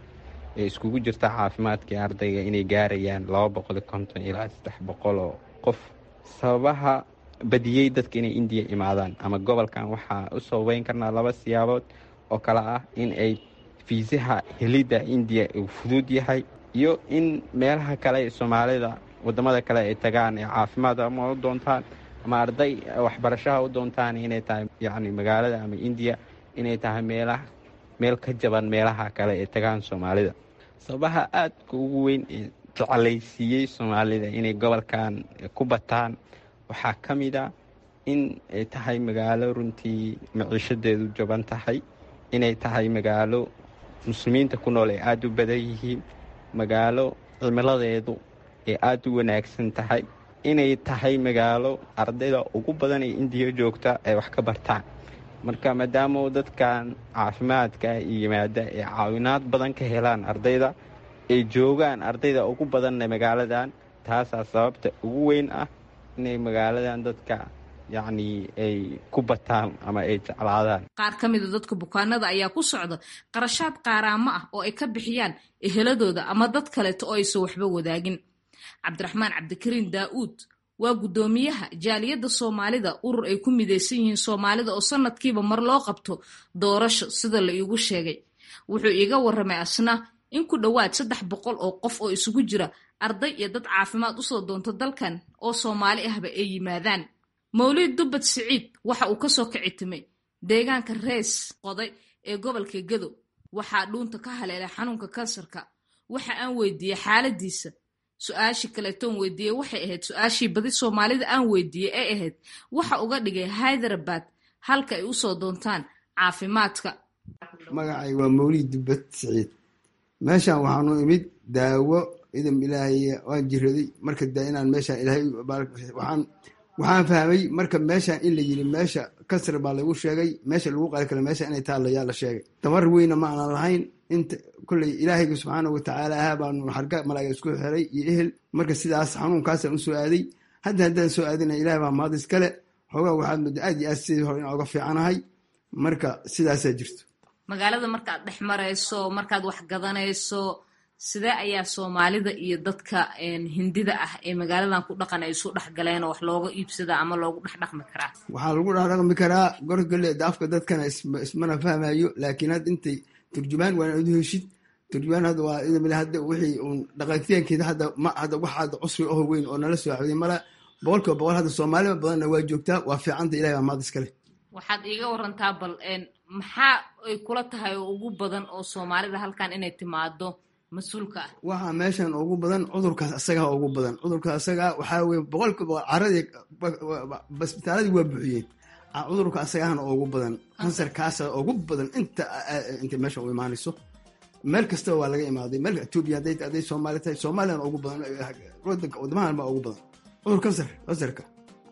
ee iskugu jirta caafimaadkai ardayga inay gaarayaan laba boqol konton ilaa saddex boqol oo qof sababaha badiyey dadka inay indiya imaadaan ama gobolkan waxaa u sababeyn karnaa laba siyaabood oo kale ah in ay fiisaha helidda indiya uu fudud yahay iyo in meelaha kale ee soomaalida wadamada kale ay tagaan ee caafimaad ama u doontaan ama arday waxbarashaha u doontaan inay tahay yacni magaalada ama indiya inay tahay meelaha meel ka jaban meelaha kale ee tagaan soomaalida sababaha aadka ugu weyn ee jecelaysiiyey soomaalida inay gobolkan ku bataan waxaa ka mid a in ay tahay magaalo runtii maciishadeedu jaban tahay inay tahay magaalo muslimiinta ku nool ay aada u badan yihiin magaalo cimiladeedu ay aada u wanaagsan tahay inay tahay magaalo ardayda ugu badan ee indiya joogta ay wax ka bartaan marka maadaama dadkan caafimaadka yimaada ay caawinaad badan ka helaan ardayda ay joogaan ardayda ugu badanna magaaladan taasaa sababta ugu weyn ah inay magaaladan dadka yacni ay ku bataan ama ay jeclaadaan
qaar ka mida dadka bukaanada ayaa ku socda qarashaad qaaraamo ah oo ay ka bixiyaan eheladooda ama dad kaleeto oo aysan waxba wadaagin cabdiraxmaan cabdikariin daa'uud waa guddoomiyaha jaaliyadda soomaalida urur ay ku midaysan yihiin soomaalida oo sanadkiiba mar loo qabto doorasho sida la iigu sheegay wuxuu iiga warramay asna in ku dhowaad saddex boqol oo qof oo isugu jira arday iyo dad caafimaad usoo doonto dalkan oo soomaali ahba ay yimaadaan mawlid dubbad siciid waxa uu kasoo kici timay deegaanka rees qoday ee gobolka gedo waxaa dhuunta ka haleelay xanuunka kansarka waxa aan weydiiyey xaaladiisa su-aashii kaleetoon weydiiyey waxay ahayd su-aashii badi soomaalida aan weydiiyey ee ahayd waxa uga dhigay hyderabad halka ay usoo doontaan caafimaadka
magacay waa mawlid dubbad siciid meeshan waxaanu imid daawo idam ilaahay waan jiraday marka da inaan meeshaan ilaahay waxaan waxaan fahmay marka meeshaan in la yiri meesha kasar baa lagu sheegay meesha lagu qali kara meesha inay taalla yaa la sheegay tamar weyna ma aanan lahayn inta kolley ilaahayga subxaanahu watacaala ahaa baanu xarga malaaga isku xiray iyo ehel marka sidaas xanuunkaasaan usoo aaday hadda haddaan soo aadina ilaah baa mahad iskale xoogaa waxaad muddo aad iyo aad sidii hore inaan uga fiicanahay marka sidaasaa jirto
magaalada markaad dhex marayso markaad wax gadanayso sidee ayaa soomaalida iyo dadka hindida ah ee magaaladan ku dhaqan ay isu dhexgaleen oo wax looga iibsada ama loogu dhex dhaqmi karaa
waxaa lagu dhexdhaqmi karaa gorgale daafka dadkana ismana fahmayo laakiin hadda intay turjumaan waana adu heshid turjumaan hadda waa idamile hadda wixii uun dhaqaatiyaankeeda hadda ma hadda wax hadda cusri oho weyn oo nala soo xawday mala boqolkiiba boqol hadda soomaaliba badanna waa joogtaa waa fiicanta ilahi baa mahad iskale
waxaad iiga warantaa bal maxaa ay kula tahay oo ugu badan oo soomaalida halkan inay timaado mas-uulka ah
waxaa meeshan ugu badan cudurkaas asagaa ugu badan cudurkaas asagaa waxaa weye boqolkiiba caradii basbitaaladii waa buuxiyeen cudurka asagaana ugu badan kansarkaasa ugu badan inta inta meesha u imaanayso meel kastaba waa laga imaaday meel etoobiya hadday hadday soomaali tahay soomaaliyana ugu badan wadanka wadamahan baa ugu badan cudur kansar kansarka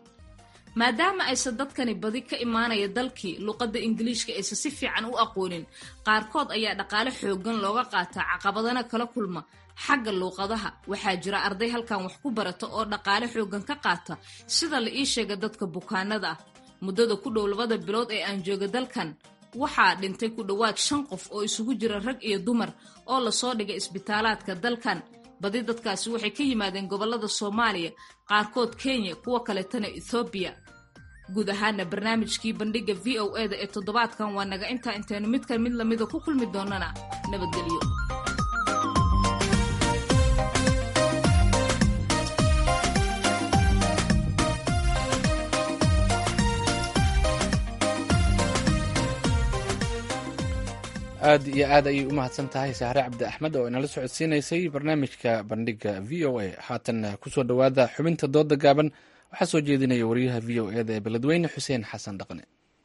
maadaama aysan dadkani badi ka imaanaya dalkii luqadda ingiliishka aysan si fiican u aqoonin qaarkood ayaa dhaqaale xoogan looga qaataa caqabadana kala kulma xagga luuqadaha waxaa jira arday halkan wax ku barata oo dhaqaale xoogan ka qaata sida la ii sheega dadka bukaanada ah muddada ku dhow labada bilood ee aan jooga dalkan waxaa dhintay ku dhowaad shan qof oo isugu jira rag iyo dumar oo lasoo dhigay isbitaalaadka dalkan badi dadkaasi waxay ka yimaadeen gobollada soomaaliya qaarkood kenya kuwa kaletana ethoobiya guud ahaana barnaamijkii bandhigga v o e da ee toddobaadkan waa naga intaa intaynu midkan mid lamida ku kulmi doonana nabadgelyo
aad iyo aad ayay u mahadsan tahay sahre cabdi axmed oo inala socodsiinaysay barnaamijka bandhigga v o a haatan kusoo dhowaada xubinta dooda gaaban waxaa soo jeedinaya wariyaha v o e da ee beledweyne xuseen xasan dhaqne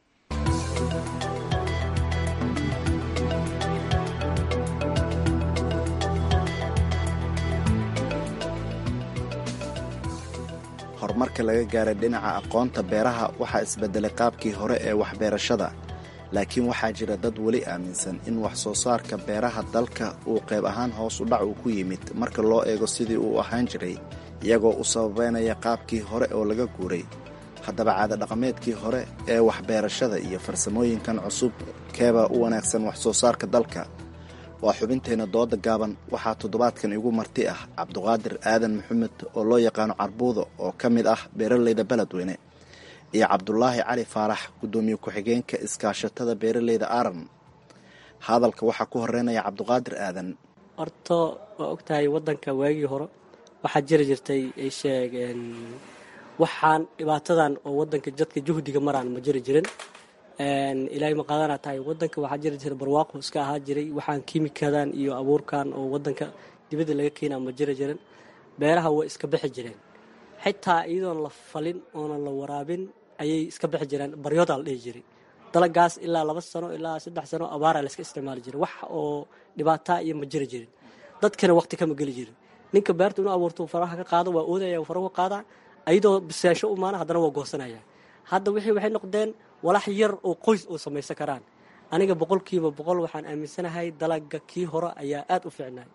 horumarka laga gaaray dhinaca aqoonta beeraha waxaa isbedelay qaabkii hore ee waxbeerashada laakiin waxaa jira dad weli aaminsan in wax soo saarka beeraha dalka uu qayb ahaan hoos u dhac uu ku yimid marka loo eego sidii uu ahaan jiray iyagoo u sababeynaya qaabkii hore oo laga guuray haddaba caadadhaqameedkii hore ee waxbeerashada iyo farsamooyinkan cusub keebaa u wanaagsan wax soo saarka dalka waa xubinteenna dooda gaaban waxaa toddobaadkan igu marti ah cabduqaadir aadan maxamed oo loo yaqaano carbuudo oo ka mid ah beeraleyda beledweyne iyo cabdulaahi cali faarax guddoomiye ku-xigeenka iskaashatada beeraleyda aaran hadalka waxaa ku horeynaya cabduqaadir aadan
horta waa ogtahay wadanka waagii hore waxaa jiri jirtay ay sheegeen waxaan dhibaatadan oo wadanka jadka juhdiga maraan ma jiri jirin ilaahay ma qaadana tahay wadanka waxaa jiri jiray barwaaqo iska ahaa jiray waxaan kiimikadan iyo abuurkan oo wadanka dibadda laga keenaa ma jiri jirin beeraha way iska bixi jireen xitaa iyadoon la falin oonan la waraabin ayay iska bixi jireen baryoodaa la dhihi jiray dalagaas ilaa laba sano ilaa saddex sano abaara layska isticmaali jiray wax oo dhibaataa iyo ma jiri jirin dadkana waqti kama geli jirin ninka beerta inuu abuurto faraha ka qaado waa oodaya faraha ka qaadaa ayadoo biseesho u maana haddana waa goosanaya hadda wixii waxay noqdeen walax yar oo qoys oo samaysan karaan aniga boqolkiiba boqol waxaan aaminsanahay dalaga kii hore ayaa aada u fiicnay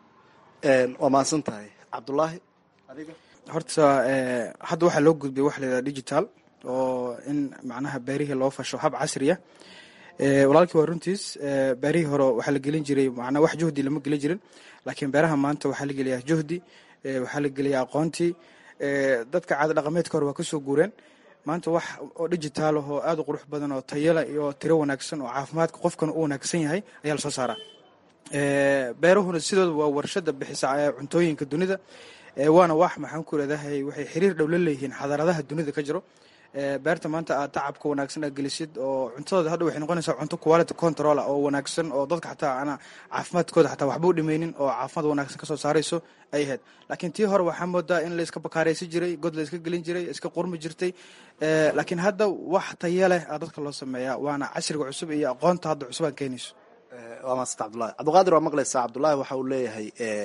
waa mahadsan tahay cabdulaahi adiga
horta hadda waxaa loo gudbay waxa layidhaha digital oo in macnaha beerihii loo fasho hab casriya walaalkii waa runtiis beerihii hore waxaa la gelin jiray macnaa wax juhdi lama gelin jirin laakiin beeraha maanta waxaa la geliyaa juhdi waxaa la geliyaa aqoontii dadka caada dhaqameedka hore waa kasoo guureen maanta wax oo digitaal ah oo aada u qurux badan oo tayala iyo tiro wanaagsan oo caafimaadka qofkana u wanaagsan yahay ayaa lasoo saaraa beerahuna sidooda waa warshada bixisa cuntooyinka dunida waana wax maxaan ku leedahay waxay xiriir dhow la leeyihiin xadaaradaha dunida ka jiro beerta maanta aad tacabka wanaagsan aad gelisid oo cuntadooda hadha waxay noqonaysaa cunto quality control oo wanaagsan oo dadka xataa ana caafimaadkooda xataa waxba u dhimaynin oo caafimaad wanaagsan kasoo saarayso ay ahayd laakiin tii hore waxaa moodaa in la iska bakaaraysi jiray god la iska gelin jiray iska qurmi jirtay laakiin hadda wax taya leh aa dadka loo sameeyaa waana casriga cusub iyo aqoonta hadda cusub aan keenayso
waa maasanta cabdulahi cabdiqaadir waa maqlaysaa cabdulaahi waxa uu leeyahay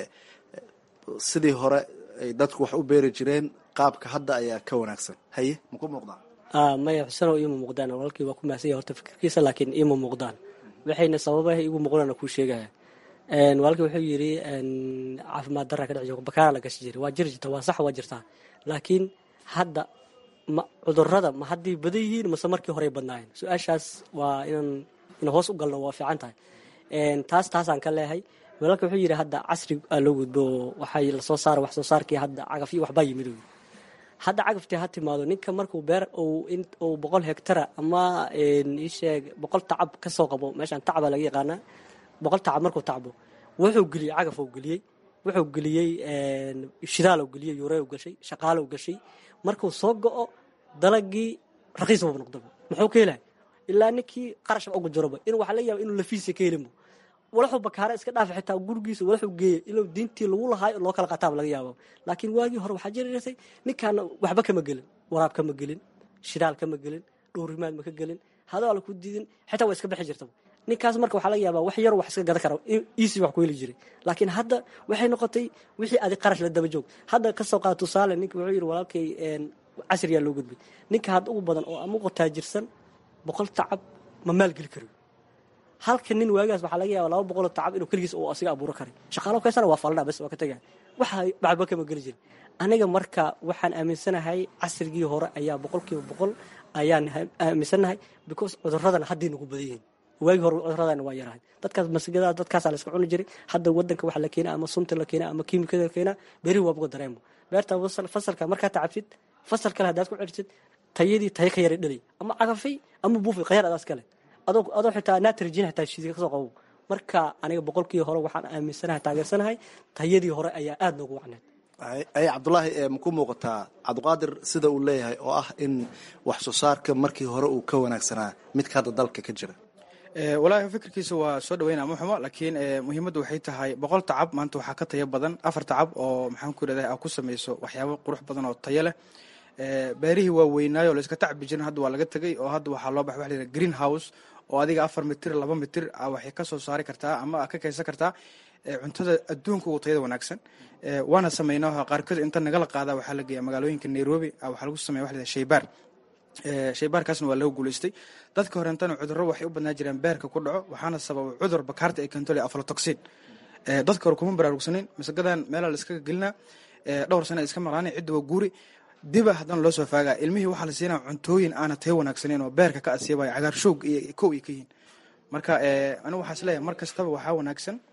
sidii hore ay dadku wax u beeri jireen qaabka hadda ayaa ka wanaagsan haye maku muuqdaan
maya xusenow iima muuqdaan walaalkii waa ku mahadsan horta fikirkiisa laakiin iima muuqdaan waxayna sababaha igu muuqdaan kuu sheegaya walaalkii wuxuu yidhi caafimaad darra ka dhici jirta bakaara la gashi jiray waa jiri jirta waa sax waa jirtaa laakiin hadda ma cudurada ma hadday badan yihiin mase markii horey badnaayeen su-aashaas waa inaan in hoos u galno waa fiican tahay taas taasaan ka leehay walaalka wuxuu yidhi hadda casri aa loo gudbo oo waxay lasoo saara wax soo saarkii hadda cagaf iyo waxbaa yimid hadda cagaftii ha timaado ninka markuu beer uu boqol hektara ama isheeg boqol tacab kasoo qabo meeshaan tacaba laga yaqaanaa boqol tacab markuu tacbo wuxuu geliyey cagaf uu geliyey wuxuu geliyey shidaal geliyey yuree gashay shaqaalo gashay markuu soo go-o dalagii raqiis buu noqdaba muxuu ka helay ilaa ninkii qarashba ugu jiroba in waxaa laga yaaba inuu lafiisa ka helinbo walaxuu bakaara iska dhaafa xitaa gurigiisa walaxuu geeya inuu diintii lagu lahaayo loo kala qataaba laga yaabo laakiin waagii hore waxaa jiri jirtay ninkaana waxba kama gelin waraab kama gelin shidaal kama gelin dhowrimaad ma ka gelin hadaala ku diidin xitaa waa iska bixi jirtaba ninkaas marka waxaa laga yaabaa wax yar wax iska gadan kara easy wax ku heli jiray laakiin hadda waxay noqotay wixii adi qarash la daba joog hadda kasoo qaada tusaale ninka wuxuu yidhi walaalkay casriyaa loo gudbay ninka hadda ugu badan oo ama qataajirsan boqol tacab ma maalgeli karo halka nin waagaas waxaa laga yaaba laba boqoloo tacab inuu keligiis uu asiga abuuro karay shaqaalo kaysana waa faldhaa bas waa ka tegaya waxa waxba kama geli jirin aniga marka waxaan aaminsanahay casrigii hore ayaa boqolkiiba boqol ayaan aaminsanahay because cuduradana hadday nagu badan yihiin waagii hore cuduradana waa yarahay dadkaas masigada dadkaasaa la iska cuni jiray hadda wadanka waxa la keenaa ama sunta la keenaa ama kiimikada la keenaa beerihi waa buga dareemo beerta fasalka markaa tacabsid fasal kale haddaad ku celisid tayadii tayo ka yaray dhalay ama cagafay ama buufay khayar adaas kale adoo adoo xitaa natrigin xitaa shiiska kasoo qabo marka aniga boqolkii hore waxaan aaminsanahay taageersanahay tayadii hore ayaa aada noogu wacneed
ay cabdulaahi maku muuqataa cabdiqaadir sida uu leeyahay oo ah in wax soo saarka markii hore uu ka wanaagsanaa midka hadda dalka ka jira
walaahi fikirkiisa waa soo dhaweynaa ma xumo laakiin muhiimaddu waxay tahay boqol tacab maanta waxaa ka tayo badan afar tacab oo maxaan ku irahday aa ku samayso waxyaabo qurux badan oo tayo leh beerihii waa weynaayo o layska tacbi jirin hadda waa laga tegay oo hadda waxaa loo baxay waxa la yidhaha green house oo adiga afar mitir laba mitir waxay ka soo saari kartaa ama ka kaysan kartaa cuntada adduunka ugu tayada wanaagsan waana sameynaa qaarkood inta nagala qaada waxaa la geeya magaalooyinka nairobi waxaa lagu sameya waxa la yidhaha shaybaar shaybaarkaasna waa laga guulaystay dadka horeentana cudurro waxay u badnaa jireen beerka ku dhaco waxaana sababa cudur bakaarta ay keento aflatoxin dadka hore kuma baraarugsaneyn masagadan meelaa la iskaga gelinaa dhowr sana iska maqlaana cidda waa guuri diba haddana loo soo faagaa ilmihii waxaa la siinaa cuntooyin aana tayo wanaagsaneyn oo beerka ka asiibaya cagaarshoog iyo kow ay ka yihiin marka anigu waxaa is leeyahay mar kastaba waxaa wanaagsan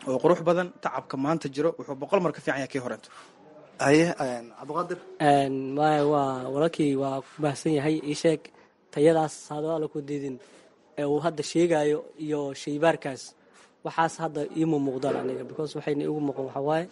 oo qurux badan tacabka maanta jiro wuxuu boqol mar ka fiican yahay kii horeento
haye cabdiqaadir
maya waa walaalkii waa ku baahsan yahay ii sheeg tayadaas hadaala ku diidin ee uu hadda sheegayo iyo shaybaarkaas waxaas hadda iima muuqdaan aniga because waxayna igu muuqan waxaa waaye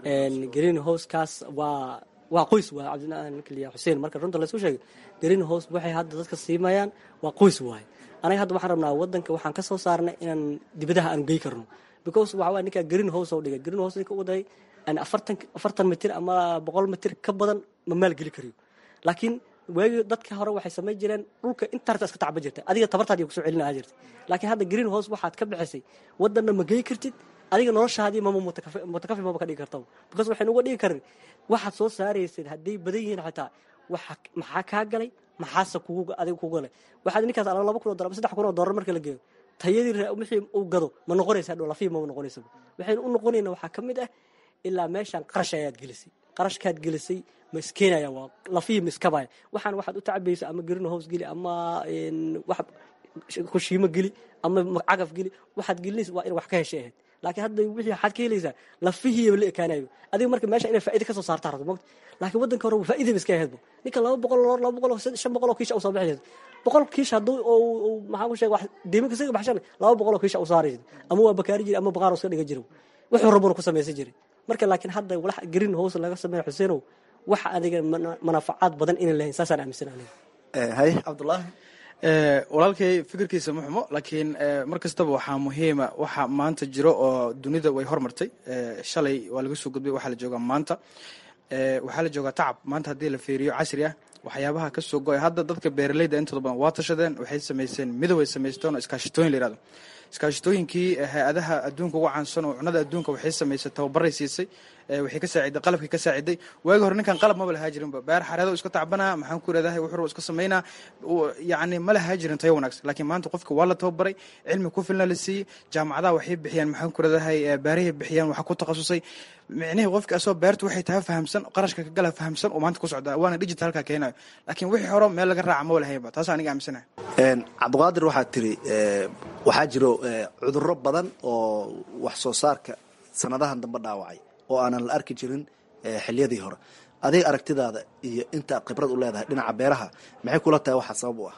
green housekaas waa waa qoys waa cabdikaliya xuseen marka runta laysku sheegay green house waxay hadda dadka siimayaan waa qoys waaye anaga hadda waxaan rabnaa wadanka waxaan ka soo saarnay inaan dibadaha aan gey karno because waxa waaye ninkaa green house oo dhigay green house ninka u dahay afartan afartan mitir ama boqol mitir ka badan ma maalgeli kariyo laakiin waagii dadka hore waxay samayn jireen dhulka intaarta iska tacba jirta adiga tabartaadi kusoo celinaha jirta laakiin hadda green house waxaad ka bixisay wadanna ma gey kartid adiga noloshaadii mama mutakafi maba ka dhigi kartaba because waxaynu uga dhigi karin waxaad soo saaraysid hadday badan yihiin xataa waxa maxaa kaa galay maxaase kugu adiga kugu galay waxaad ninkaas ala laba kun oo dollar saddex kun oo dollar marka la geeyo tayadii wixii uu gado ma noqonaysa dhow lafii mama noqonaysa waxaynu u noqonayna waxaa ka mid ah ilaa meeshaan qarash ayaad gelisay qarashkaad gelisay ma iskeenaya waa lafihii ma iskabaya waxaan waxaad u tacabaysa ama green house geli ama wax kushiimo geli ama cagaf geli waxaad gelinaysa waa in wax ka heshay ahayd laakiin hadda wixii waxaad ka helaysaa lafihiiba la ekaanayo adiga marka meesha inay faa'iida ka soo saartaa rabto mogta laakiin waddanka hore faa'iidaba iska ahaydba ninka laba boqol laba boqol shan boqol oo kiisha u soo bixi boqol kiish hadduu maxaa ku sheega wax deeminka isaga baxshan laba boqol oo kiisha u saari ama waa bakaari jiri ama baqaar iska dhiga jiro wuxuu rabuna ku samaysan jiray marka laakiin hadda walax green house laga sameeya xuseenow wax adiga manafacaad badan inay lahayn saasaan aaminsan aniga
haye cabdullaahi
walaalkay fikirkiisa ma xumo laakiin mar kastaba waxaa muhiima waxa maanta jiro oo dunida way hormartay shalay waa laga soo gudbay waxaa la joogaa maanta waxaa la joogaa tacab maanta haddii la feeriyo casri ah waxyaabaha ka soo go-ay hadda dadka beeraleyda intooda badan waa tashadeen waxay samaysteen midow ay samaysteen oo iskaashitooyin la yihahdo iskaashitooyinkii hay-adaha adduunka uga caansan oo cunada adduunka waxay samaysay tababaray siisay waxay ka saaciday qalabkii ka saaciday waagi hore ninkan qalab maba lahaa jirinba beer xareedo iska tacbanaa maxaan ku iradahay wuxuu iska samaynaa yacni ma lahaa jirin tayo wanaagsan laakiin maanta qofka waa la tababaray cilmi ku filna la siiyey jaamacadaha waxay bixiyaan maxaan ku iradahay beerahay bixiyaan waxa ku takhasusay micnihii qofka asoo beerta waxay tahay fahamsan qarashka ka gala fahamsan oo maanta ku socdaa waana digitalka keenayo laakiin wixii hore meel laga raaca maba lahaynba taas aniga aaminsanahay
cabdiqaadir waxaad tiri waxaa jiro cudurro badan oo wax soo saarka sanadahan dambe dhaawacay oo aanan la arki jirin xiliyadii hore adiga aragtidaada iyo inta khibrad u leedahay dhinaca beeraha maxay kula tahay waxaa sabab u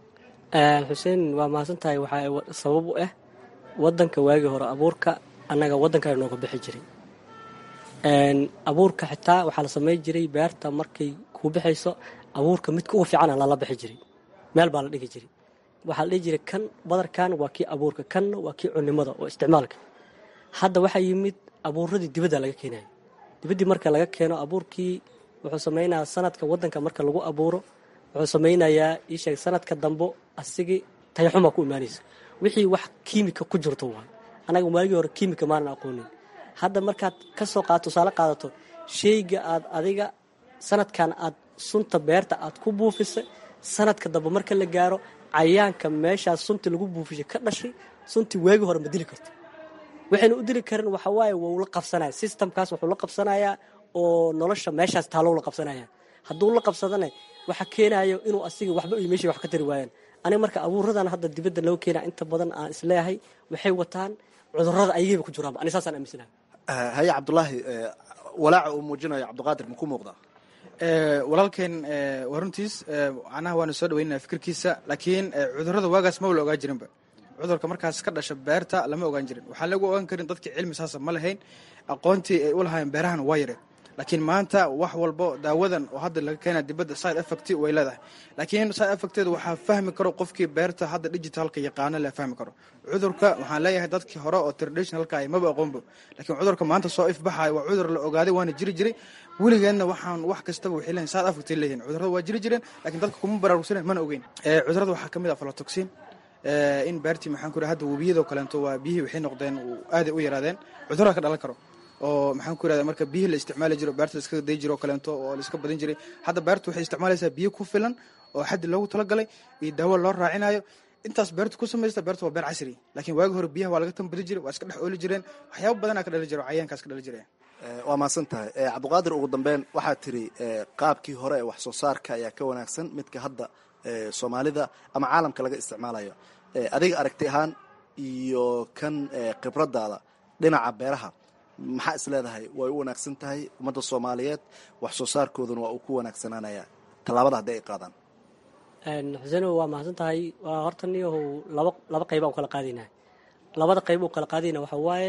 ah
xuseen waa mahadsan tahay waxaa sabab u ah wadanka waagii hore abuurka annaga waddankaa nooga bixi jiray abuurka xitaa waxaa la samay jiray beerta markay kuu bixayso abuurka midka ugu fiicana lala bixi jiray meel baa la dhigi jiray waxaa la dhihi jiray kan badarkan waa kii abuurka kanna waa kii cunimada oo isticmaalka hadda waxaa yimid abuuradii dibadda laga keenayo dibaddii marka laga keeno abuurkii wuxuu samaynayaa sanadka waddanka marka lagu abuuro wuxuu samaynayaa iisheeg sanadka dambo asigii tayaxuma ku imaanaysa wixii wax kiimika ku jirto waay annaga waagii hore kiimika maanan aqoonin hadda markaad ka soo qaad tusaale qaadato shayga aad adiga sanadkan aad sunta beerta aad ku buufisay sanadka dambe marka la gaaro cayaanka meeshaas sunta lagu buufishay ka dhashay suntii waagii hore ma dili karto waxayna u dili karin waxa waaye wuu la qabsanaya systemkaas wuxuu la qabsanayaa oo nolosha meeshaas taalow la qabsanaya hadduu la qabsadana waxa keenayo inuu asiga waxba iyo meeshii wax ka tari waayaan aniga marka abuuradan hadda dibadda loo keenaa inta badan aan isleeyahay waxay wataan cudurrada ayagayba ku jiraanba ani saasaan aaminsanahay
haye cabdulaahi walaaca uu muujinayo cabdiqaadir ma ku muuqdaa
walaalkeen waa runtiis macnaha waanu soo dhaweynaya fikirkiisa laakiin cudurrada waagaas maba la ogaa jirinba cudurka markaas ka dhasha beerta lama ogaan jirin waxaan lagu ogaan karin dadka cilmi saasa ma lahayn aqoontii ay u lahaayeen beerahan waa yareen laakiin maanta wax walbo daawadan oo hadda laga keena dibadda side effect way leedahay laakiin side effecteeda waxaa fahmi karo qofkii beerta hadda digitalka yaqaano la fahmi karo cudurka waxaan leeyahay dadkii hore oo traditionalka ay maba aqoonbo laakiin cudurka maanta soo ifbaxayo waa cudur la ogaaday waana jiri jiray weligeedna waxaan wax kastaba waxay leeyihin side effect leeyihin cudurada waa jiri jireen laakiin dadka kuma baraarugsanen mana ogeyn cudurada waxaa kamid ah aflatoxin in beertii maxaan ku raa hadda webiyadoo kaleeto waa biyihii waxay noqdeen aaday u yaraadeen cudurada ka dhalan karo oo maxaan ku irahda marka biyihii la isticmaali jiro beerta la iskaga day jiro oo kaleeto oo la iska badin jiray hadda beertu waxay isticmaalaysaa biyo ku filan oo xaddi loogu talagalay iyo daawo loo raacinayo intaas beertu ku samaysta beerta waa beer casri laakiin waagi hore biyaha waa laga tambadi jiray waa iska dhex ooli jireen waxyaaba badanaa ka dhali jiro cayaankaas ka dhali jireen
waa mahadsan tahay cabdiqaadir ugu dambeyn waxaad tiri qaabkii hore ee wax soo saarka ayaa ka wanaagsan midka hadda soomaalida ama caalamka laga isticmaalayo adiga aragti ahaan iyo kan khibradaada dhinaca beeraha maxaa is leedahay way u wanaagsan tahay ummadda soomaaliyeed wax soo saarkooduna waa uu ku wanaagsanaanaya tallaabada haddii ay qaadaan
xuseen waa mahadsan tahay waa horta niyahow laba laba qayba u kala qaadaynaa labada qayb u kala qaadayna waxa waaye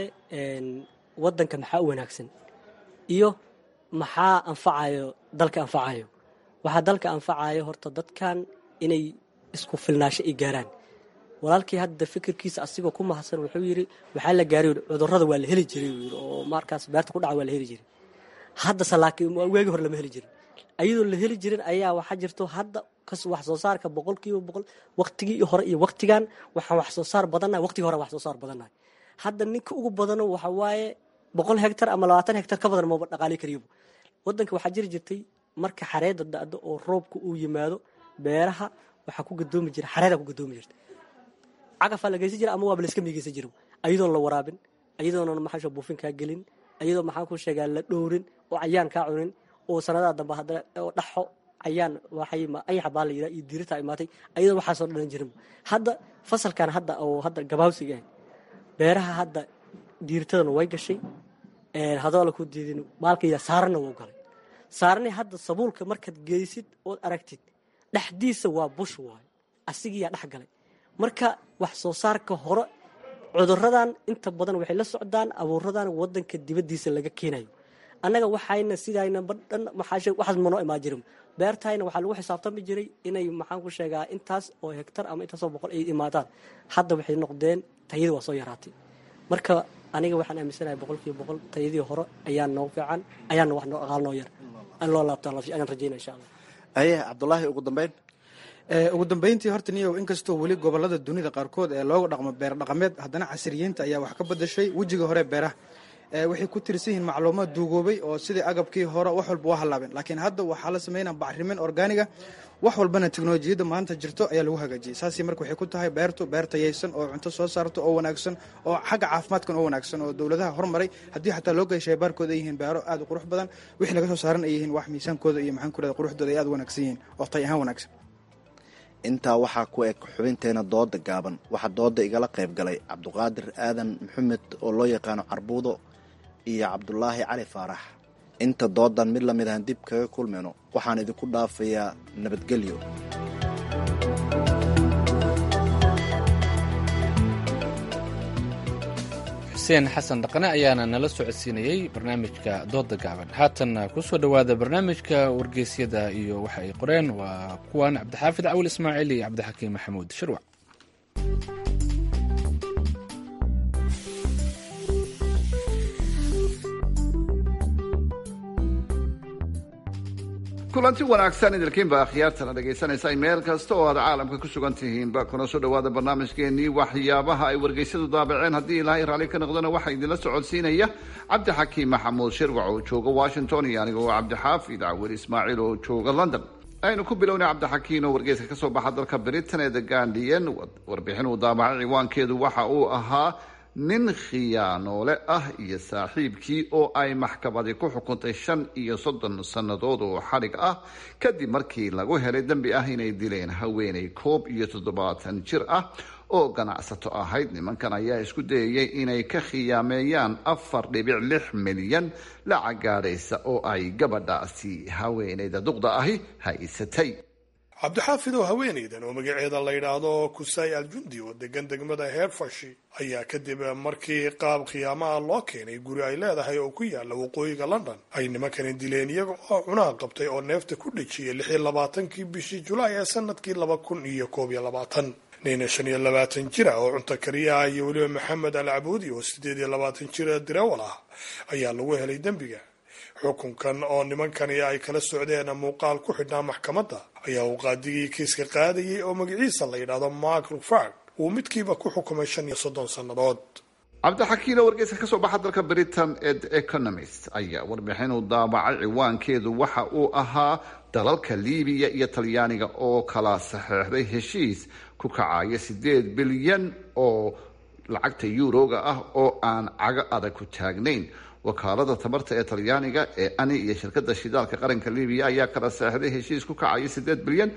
wadanka maxaa u wanaagsan iyo maxaa anfacayo dalka anfacayo waxaa dalka anfacayo horta dadkan inay isku filnaasho ay gaaraan walaalkii hadda fikirkiisa asigoo ku mahadsan wuxuu yidhi waxaa la gaaray cudurada waa la heli jiray uu yidhi oo markaas beerta ku dhaca waa la heli jiray haddase laakiin weegi hore lama heli jirin ayadoo la heli jirin ayaa waxaa jirto hadda kas wax soo saarka boqolkiiba boqol waqtigii hore iyo waqtigan waxaan wax soo saar badannahay waqtigii hore wax soo saar badannahay hadda ninka ugu badano waxa waaye boqol hektar ama labaatan hektar ka badan maba dhaqaali kariyaba wadanka waxaa jiri jirtay marka xareeda da-do oo roobka uu yimaado beeraha waxaa ku gadoomi jira xareeda ku gadoomi jirta cagafaa la geysan jira ama waaba layska miigeysan jira ayadoon la waraabin ayadoona maxaasha buufin kaa gelin ayadoo maxaan ku sheegaa la dhowrin oo cayaan kaa cunin oo sanadaha dambe hadda oo dhaxo ayaan waxay ayaxa baa la yidhaha iyo diirita imaatay ayadoo waxaasoo dhalan jirin hadda fasalkan hadda oo hadda gabaawsiga ah beeraha hadda diiritadana way gashay hadoo la ku diidin maalkaya saarana wuu galay saarani hadda sabuulka markaad geysid ood aragtid dhexdiisa waa bush waayo asigiyaa dhex galay marka wax soo saarka hore cuduradan inta badan waxay la socdaan abuuradan wadanka dibadiisa laga keenayo annaga waxayna sidayna badhan waxaas manoo imaan jirin beertayna waxaa lagu xisaabtami jiray inay maxaan ku sheegaa intaas oo hektar ama intaasoo boqol ay imaadaan hadda waxay noqdeen tayadii waa soo yaraatay marka aniga waxaan aaminsanahay boqolkiiba boqol tayadii hore ayaa noo fiican ayaana wax noo aqaal noo yar an loo laabtaan ayaan rajayna insha allah
aye cabdulaahi ugu dambeyn
ugu dambeyntii horta niyow inkastoo weli gobolada dunida qaarkood ee looga dhaqmo beer dhaqameed haddana casriyiinta ayaa wax ka badashay wejiga hore beeraha waxay ku tirsan yihiin macluumaad duugoobay oo sidii agabkii hore wax walba waa halaabeen laakiin hadda waxaa la sameynaa bacrimin organiga wax walbana teknolojiyadda maanta jirto ayaa lagu hagaajiyay saasi marka waxay ku tahay beertu beer tayaysan oo cunto soo saarto oo wanaagsan oo xagga caafimaadkan oo wanaagsan oo dowladaha hormaray haddii xataa loo geeshay baarkooda ay yihiin beero aad u qurux badan wixii laga soo saaran ay yihiin wax miisaankooda iyo maxaan ku rahda quruxdooda ay aad u wanaagsan yihiin oo tay ahaan wanaagsan
intaa waxaa ku eg xubinteena dooda gaaban waxaa dooda igala qayb galay cabduqaadir aadan maxamed oo loo yaqaano carbuudo iyo cabdulaahi cali faarax inta doodan mid lamid ahan dib kaga kulmayno waxaan idinku dhaafayaa nabadgelyo
xuseen xasan dhaqane ayaana nala socodsiinayey barnaamijka dooda gaaban haatanna kusoo dhowaada barnaamijka wargeysyada iyo waxa ay qoreen waa kuwan cabdixaafid cawil ismaaciil iyo cabdixakiim maxamuud shirwac
kulanti wanaagsan idilkiinba akhyaartana dhegaysanaysa meel kasta oo aad caalamka ku sugan tihiinba kuna soo dhowaada barnaamijkeenii waxyaabaha ay wargeysyadu daabaceen haddii ilaahay raalli ka noqdana waxaa idinla socodsiinaya cabdixakiim maxamuud shirwac oo jooga washington iyo aniga oo cabdixaafid cawil ismaaciil oo jooga london aynu ku bilownay cabdixakiin oo wargeyska kasoo baxa dalka britain ee the guardian warbixin uu daabacay ciwaankeedu waxa uu ahaa nin khiyaanoole ah iyo saaxiibkii oo ay maxkamadi ku xukuntay shan iyo soddon sannadood oo xadhig ah kadib markii lagu helay dembi ah inay dileen haweenay koob iyo toddobaatan jir ah oo ganacsato ahayd nimankan ayaa isku dayayay inay ka khiyaameeyaan afar dhibic lix milyan lacag gaadhaysa oo ay gabadhaasi haweenayda duqda ahi haysatay
cabdixaafid oo haweenaydan oo magaceeda la yidhaahdo kusay aljundi oo degan degmada heerfashi ayaa kadib markii qaab khiyaamaha loo keenay guri ay leedahay oo ku yaala waqooyiga london ay nimankani dileen iyaga oo cunaha qabtay oo neefta ku dhejiyay lix iyo labaatankii bishii julaay ee sanadkii laba kun iyo koob iyo labaatan nin shan iyo labaatan jir ah oo cunto kariyaha iyo weliba maxamed al cabuudi oo sideed iyo labaatan jir direwal ah ayaa lagu helay dembiga xukunkan oo nimankani ay kala socdeen muuqaal ku xidhnaa maxkamadda ayaa uu qaadigii kiiska qaadayay oo magaciisa la yidhaahdo mark rufard uu midkiiba ku xukumay shan iyo soddon sannadood
cabdixakiin oo wargeyska kasoo baxa dalka britain ee the economist ayaa warbixin uu daabacay ciwaankeedu waxa uu ahaa dalalka liibiya iyo talyaaniga oo kala saxeexday heshiis ku kacaya sideed bilyan oo lacagta yuuroga ah oo aan cago adag ku taagnayn wakaalada tamarta ee talyaaniga ee ani iyo shirkada shidaalka qaranka libiya ayaa kala seexday heshiis ku kacaya sideed bilyan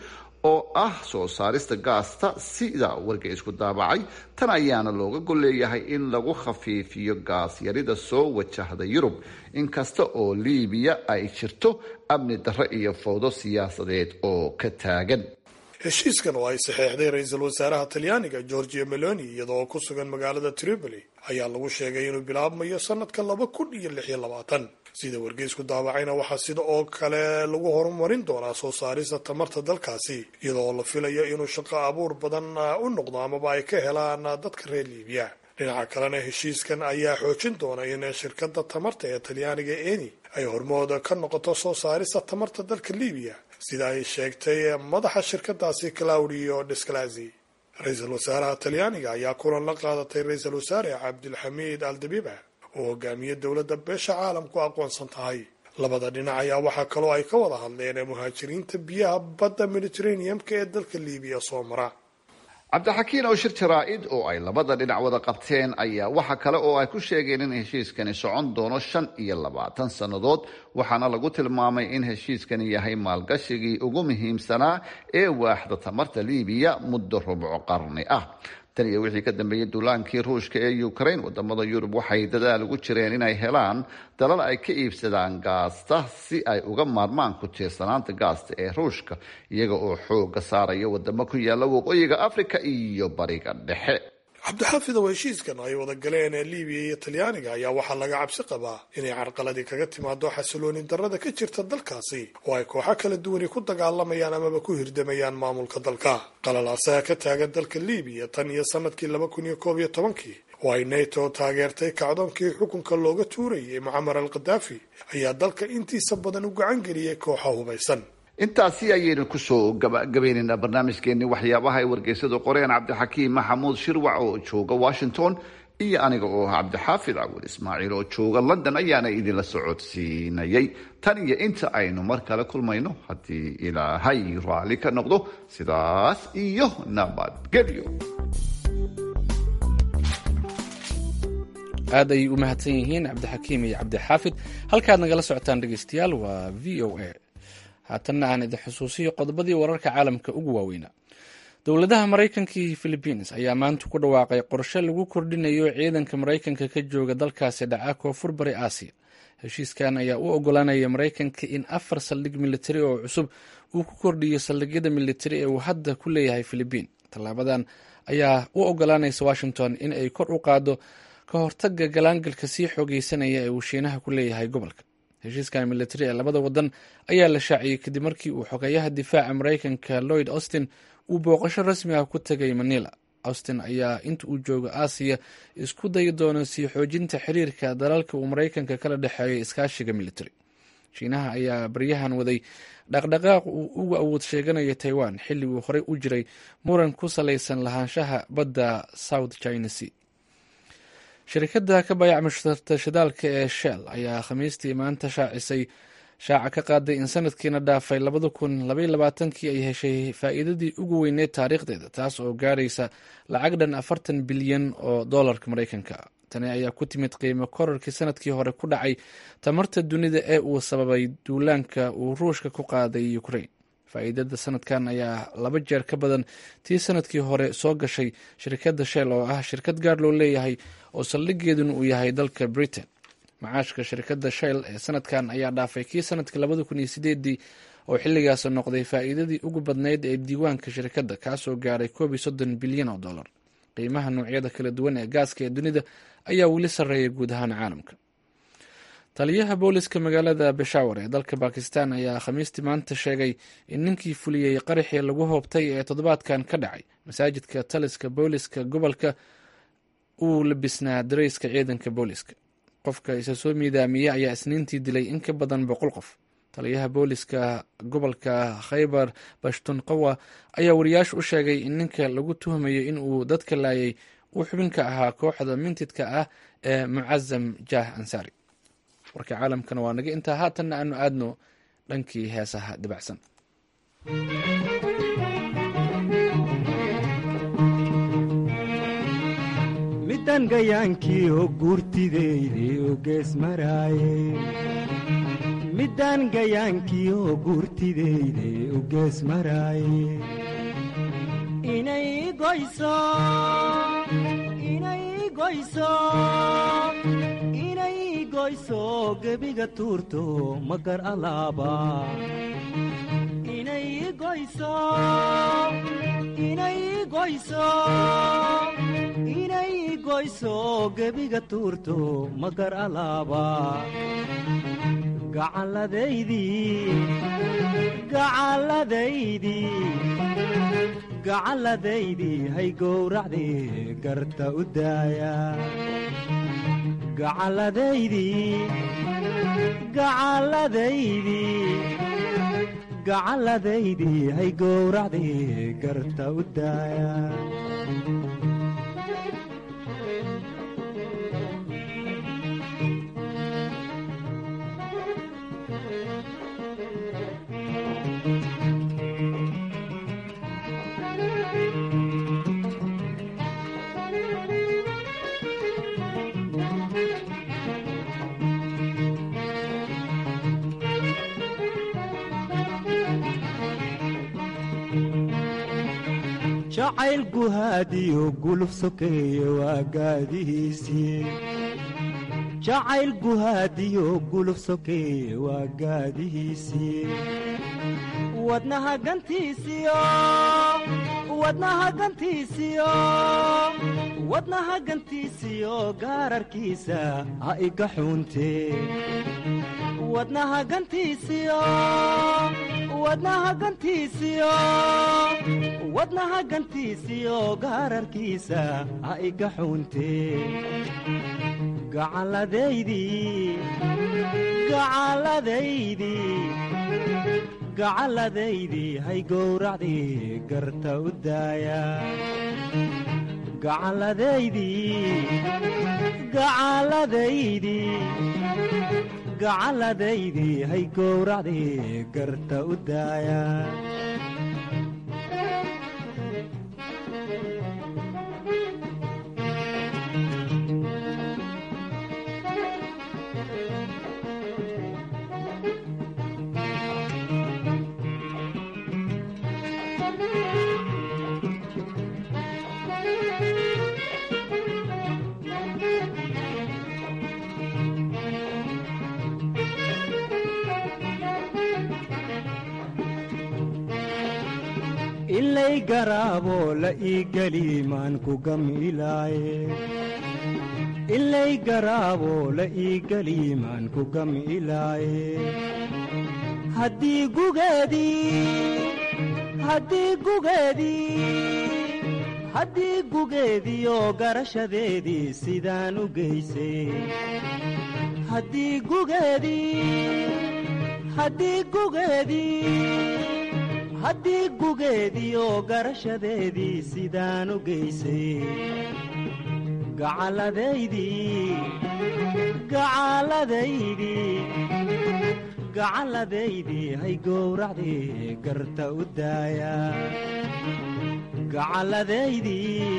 oo ah soo saarista gaasta sida wargeysku daabacay tan ayaana looga golleeyahay in lagu khafiifiyo gaas yarida soo wajahda yurub inkasta oo liibiya ay jirto amni darro iyo fowdo siyaasadeed oo ka taagan
heshiiskan oo ay saxeexday ra-iisul wasaaraha talyaaniga georgia meloni iyadoo ku sugan magaalada tripoli ayaa lagu sheegay inuu bilaabmayo sanadka laba kun iyo lix iyo labaatan sida wargeysku daawacayna waxaa sida oo kale lagu horumarin doonaa soo saarista tamarta dalkaasi iyadoo la filayo inuu shaqo abuur badan u noqdo amaba ay ka helaan dadka reer liibiya dhinaca kalena heshiiskan ayaa xoojin doona in shirkadda tamarta ee talyaaniga eni ay hormooda ka noqoto soo saarista tamarta dalka liibiya sida ay sheegtay madaxa shirkadaasi claudio desclazi ra-iisul wasaaraha talyaaniga ayaa kulan la qaadatay ra-iisul wasaare cabdilxamiid aldabiba oo hogaamiye dowladda beesha caalamku aqoonsan tahay labada dhinac ayaa waxaa kaloo ay ka wada hadleen muhaajiriinta biyaha badda mediterranean-ka ee dalka liibiya soo mara
cabdixakiin oo shir jaraa-id oo ay labada dhinac wada qabteen ayaa waxa kale oo ay ku sheegeen in heshiiskani socon doono shan iyo labaatan sannadood waxaana lagu tilmaamay in heshiiskani yahay maalgashigii ugu muhiimsanaa ee waaxda tamarta liibiya muddo rubco qarni ah tan iyo wixii ka dambeeyey duulaankii ruushka ee ukraine wadamada yurub waxay dadaal ugu jireen inay helaan dalal ay ka iibsadaan gaasta si ay uga maarmaan ku tiirsanaanta gaasta ee ruushka iyaga oo xooga saaraya wadamo ku yaala waqooyiga africa iyo bariga dhexe
cabdixaafid oo heshiiskan ay wada galeen ee liibiya iyo talyaaniga ayaa waxaa laga cabsi qabaa inay carqaladii kaga timaado xasilooni darrada ka jirta dalkaasi oo ay kooxo kala duwani ku dagaalamayaan amaba ku hirdamayaan maamulka dalka qalalaasaha ka taagan dalka liibiya tan iyo sanadkii laba kun iyo koob iyo tobankii oo ay nato taageertay kacdoonkii xukunka looga tuurayay mucamar al khadaafi ayaa dalka intiisa badan u gacan geliyay kooxa hubaysan
intaasi ayaynu kusoo gabagabaynaynaa barnaamijkeenii waxyaabaha ay wargeysadu qoreen cabdixakiim maxamuud shirwac oo jooga washington iyo aniga oo ah cabdixaafid cawil ismaaciil oo jooga london ayaana idinla socodsiinayay tan iyo inta aynu mar kale kulmayno haddii ilaahay raalli ka noqdo sidaas iyo nabadgelyo
aad ayay u mahadsan yihiin cabdixakiim iyo cabdixaafid halkaad nagala socotaan dhegeystayaal waa v o a haatanna aan idin xusuusiyo qodobadii wararka caalamka ugu waaweynaa dowladaha maraykanka iyo philibiins ayaa maanta ku dhawaaqay qorshe lagu kordhinayo ciidanka maraykanka ka jooga dalkaasi dhaca koonfur bari aasiya heshiiskan ayaa u ogolaanaya maraykanka in afar saldhig militari oo cusub uu ku kordhiyo saldhigyada militari ee uu hadda ku leeyahay philibiin tallaabadan ayaa u ogolaanaysa washington in ay kor u qaado ka hortaga galaangalka sii xoogeysanaya ee uu shiinaha ku leeyahay gobolka heshiiskan militari ee labada wadan ayaa la shaaciyey kadib markii uu xogeeyaha difaaca maraykanka lloyd austin uu booqasho rasmi ah ku tegay manila austin ayaa inta uu joogo aasiya isku dayi doono sii xoojinta xiriirka dalalka uu maraykanka kala dhexeeyo iskaashiga militari shiinaha ayaa baryahan waday dhaqdhaqaaq uu ugu awood sheeganayo taiwan xilli uu horey u jiray muran ku salaysan lahaanshaha badda south china sea shirkadda ka bayac mushtarta shidaalka ee shell ayaa khamiistii maanta shaacisay shaaca ka qaaday in sanadkiina dhaafay labada kun labaiy labaatankii ay heshay faa'iidadii ugu weyneed taariikhdeeda taas oo gaaraysa lacag dhan afartan bilyan oo doolarka maraykanka tani ayaa ku timid qiimo korarkii sanadkii hore ku dhacay tamarta dunida ee uu sababay duulaanka uu ruushka ku qaaday ukraine faa'iidada sanadkan ayaa laba jeer ka badan tii sanadkii hore soo gashay shirkadda shell oo ah shirkad gaar loo leeyahay oo saldhigeeduna uu yahay dalka britain macaashka shirkadda shell ee sanadkan ayaa dhaafay kii sanadkii labada kun iyo sideedii oo xilligaas noqday faa'iidadii ugu badnayd ee diiwaanka shirkadda kaasoo gaaray koob iyo soddon bilyan oo dollar qiimaha noocyada kala duwan ee gaaska ee dunida ayaa weli sarreeya guud ahaan caalamka taliyaha booliska magaalada beshawar ee dalka bakistan ayaa khamiistii maanta sheegay in ninkii fuliyey qaraxii lagu hoobtay ee toddobaadkan ka dhacay masaajidka taliska booliska gobolka uu labisnaa dareyska ciidanka booliska qofka isa soo miidaamiyey ayaa isniintii dilay in ka badan boqol qof taliyaha booliska gobolka khaybar bashtunqawa ayaa wariyaasha u sheegay in ninka lagu tuhmayo in uu dadka laayay uu xubin ka ahaa kooxda mintidka ah ee mucazam jah ansari warka caalamkana waa naga intaa haatanna aanu aadno dhankii heesaha dibacsan
midan gayaankii oo guurtideyde oo gees maraaye middaan gayaankiyo guurtidayde u gees maraaye inay goyso inay goyso inay goyso gebiga tuurto magar alaaba inay goyso inay goyso inay goyso gebiga tuurto magar alaaba gacalladaydii gacalladaydii gacalladaydii hay gowracdii garta u daaya gacalladaydii gacalladaydii gacalladaydii hay gowracdii garta u daaya jacayl guhaadiyo guluf sokeeye waa gaadihiisii jacayl guhaadiyo guluf sokeeye waa gaadihiisii wadnaha gantiisiyo wadnaha gantiisiyo wadnaha gantiisiyo gaararkiisa ha iga xuuntee wadnaha gantiisiyo wadnaha gantiisiyo wadnaha gantiisiyo gaararkiisa ha iga xuuntee gacalladaydii gacalladaydii gacalladaydii hay gowracdii garta u daaya gacalladaydii gacalladaydii gacalladaydii hay gowracdii garta u daaya ilay garaabo la ii geli maan ku gamilaaye ilay garaabo la ii geli maan ku gamilaaye haddii gugeedii haddii gugeedii haddii gugeediyo garashadeedii sidaan u geysay haddii gugeedii haddii gugeedii haddii gugeediyo garashadeedii sidaan u geysay gacalladaydii gacalladaydii gacalladaydii hay gowracdii garta u daaya gacalladaydii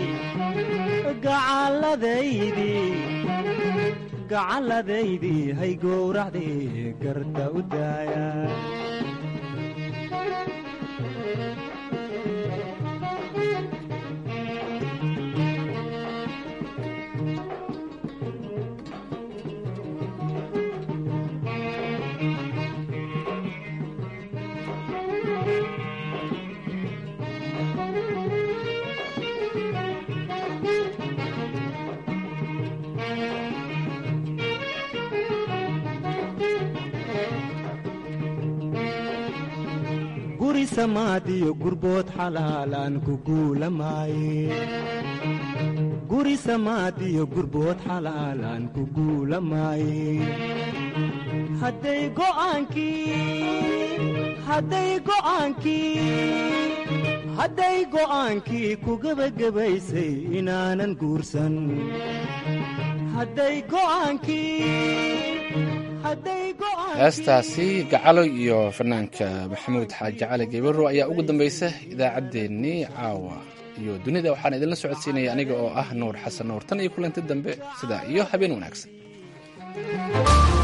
gacalladaydii gacalladaydii hay gowracdii garta u daaya guri samaadiyo gurbood xalaalaan ku guulamaaye guri samaadiyo gurbood xalaalaan ku guulamaaye hadday go'aankii hadday go'aankii hadday go'aankii ku gebagabaysay inaanan guursan hadday go'aankii
heestaasi gacalo iyo fanaanka maxamuud xaaji cali gebaro ayaa ugu dambaysa idaacaddeenii caawa iyo dunida waxaan idinla socodsiinaya aniga oo ah nuur xasan nuur tan iyo kulanti dambe sidaa iyo habeen wanaagsan